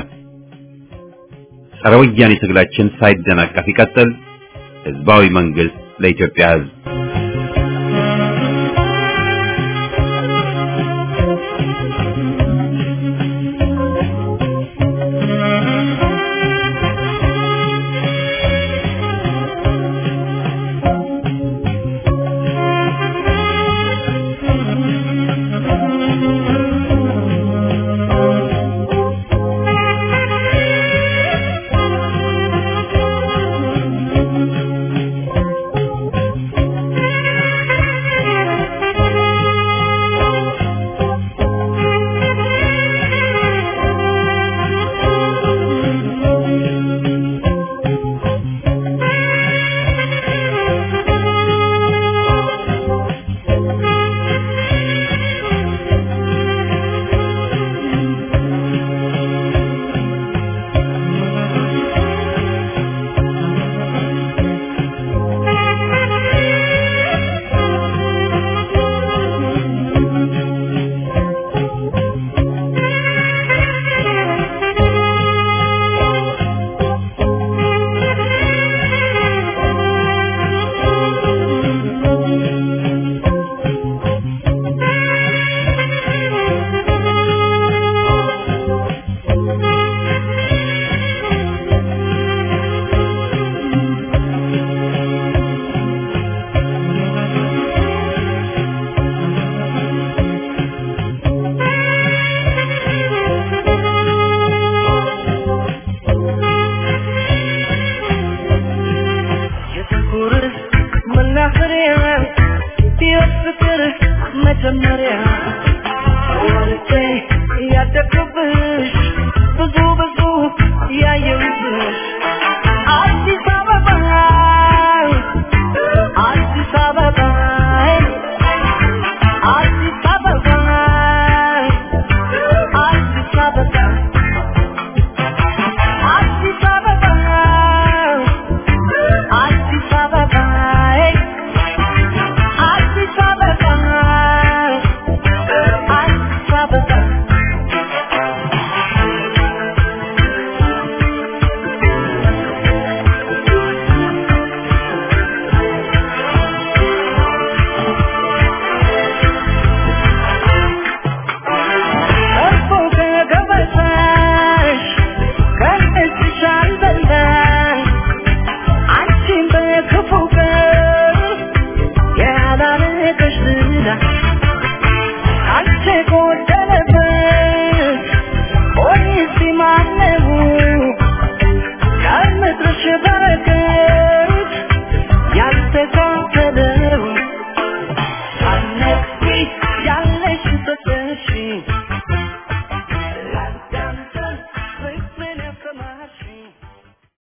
ጸረ ወያኔ ትግላችን ሳይደናቀፍ ይቀጥል። ህዝባዊ መንግስት ለኢትዮጵያ ህዝብ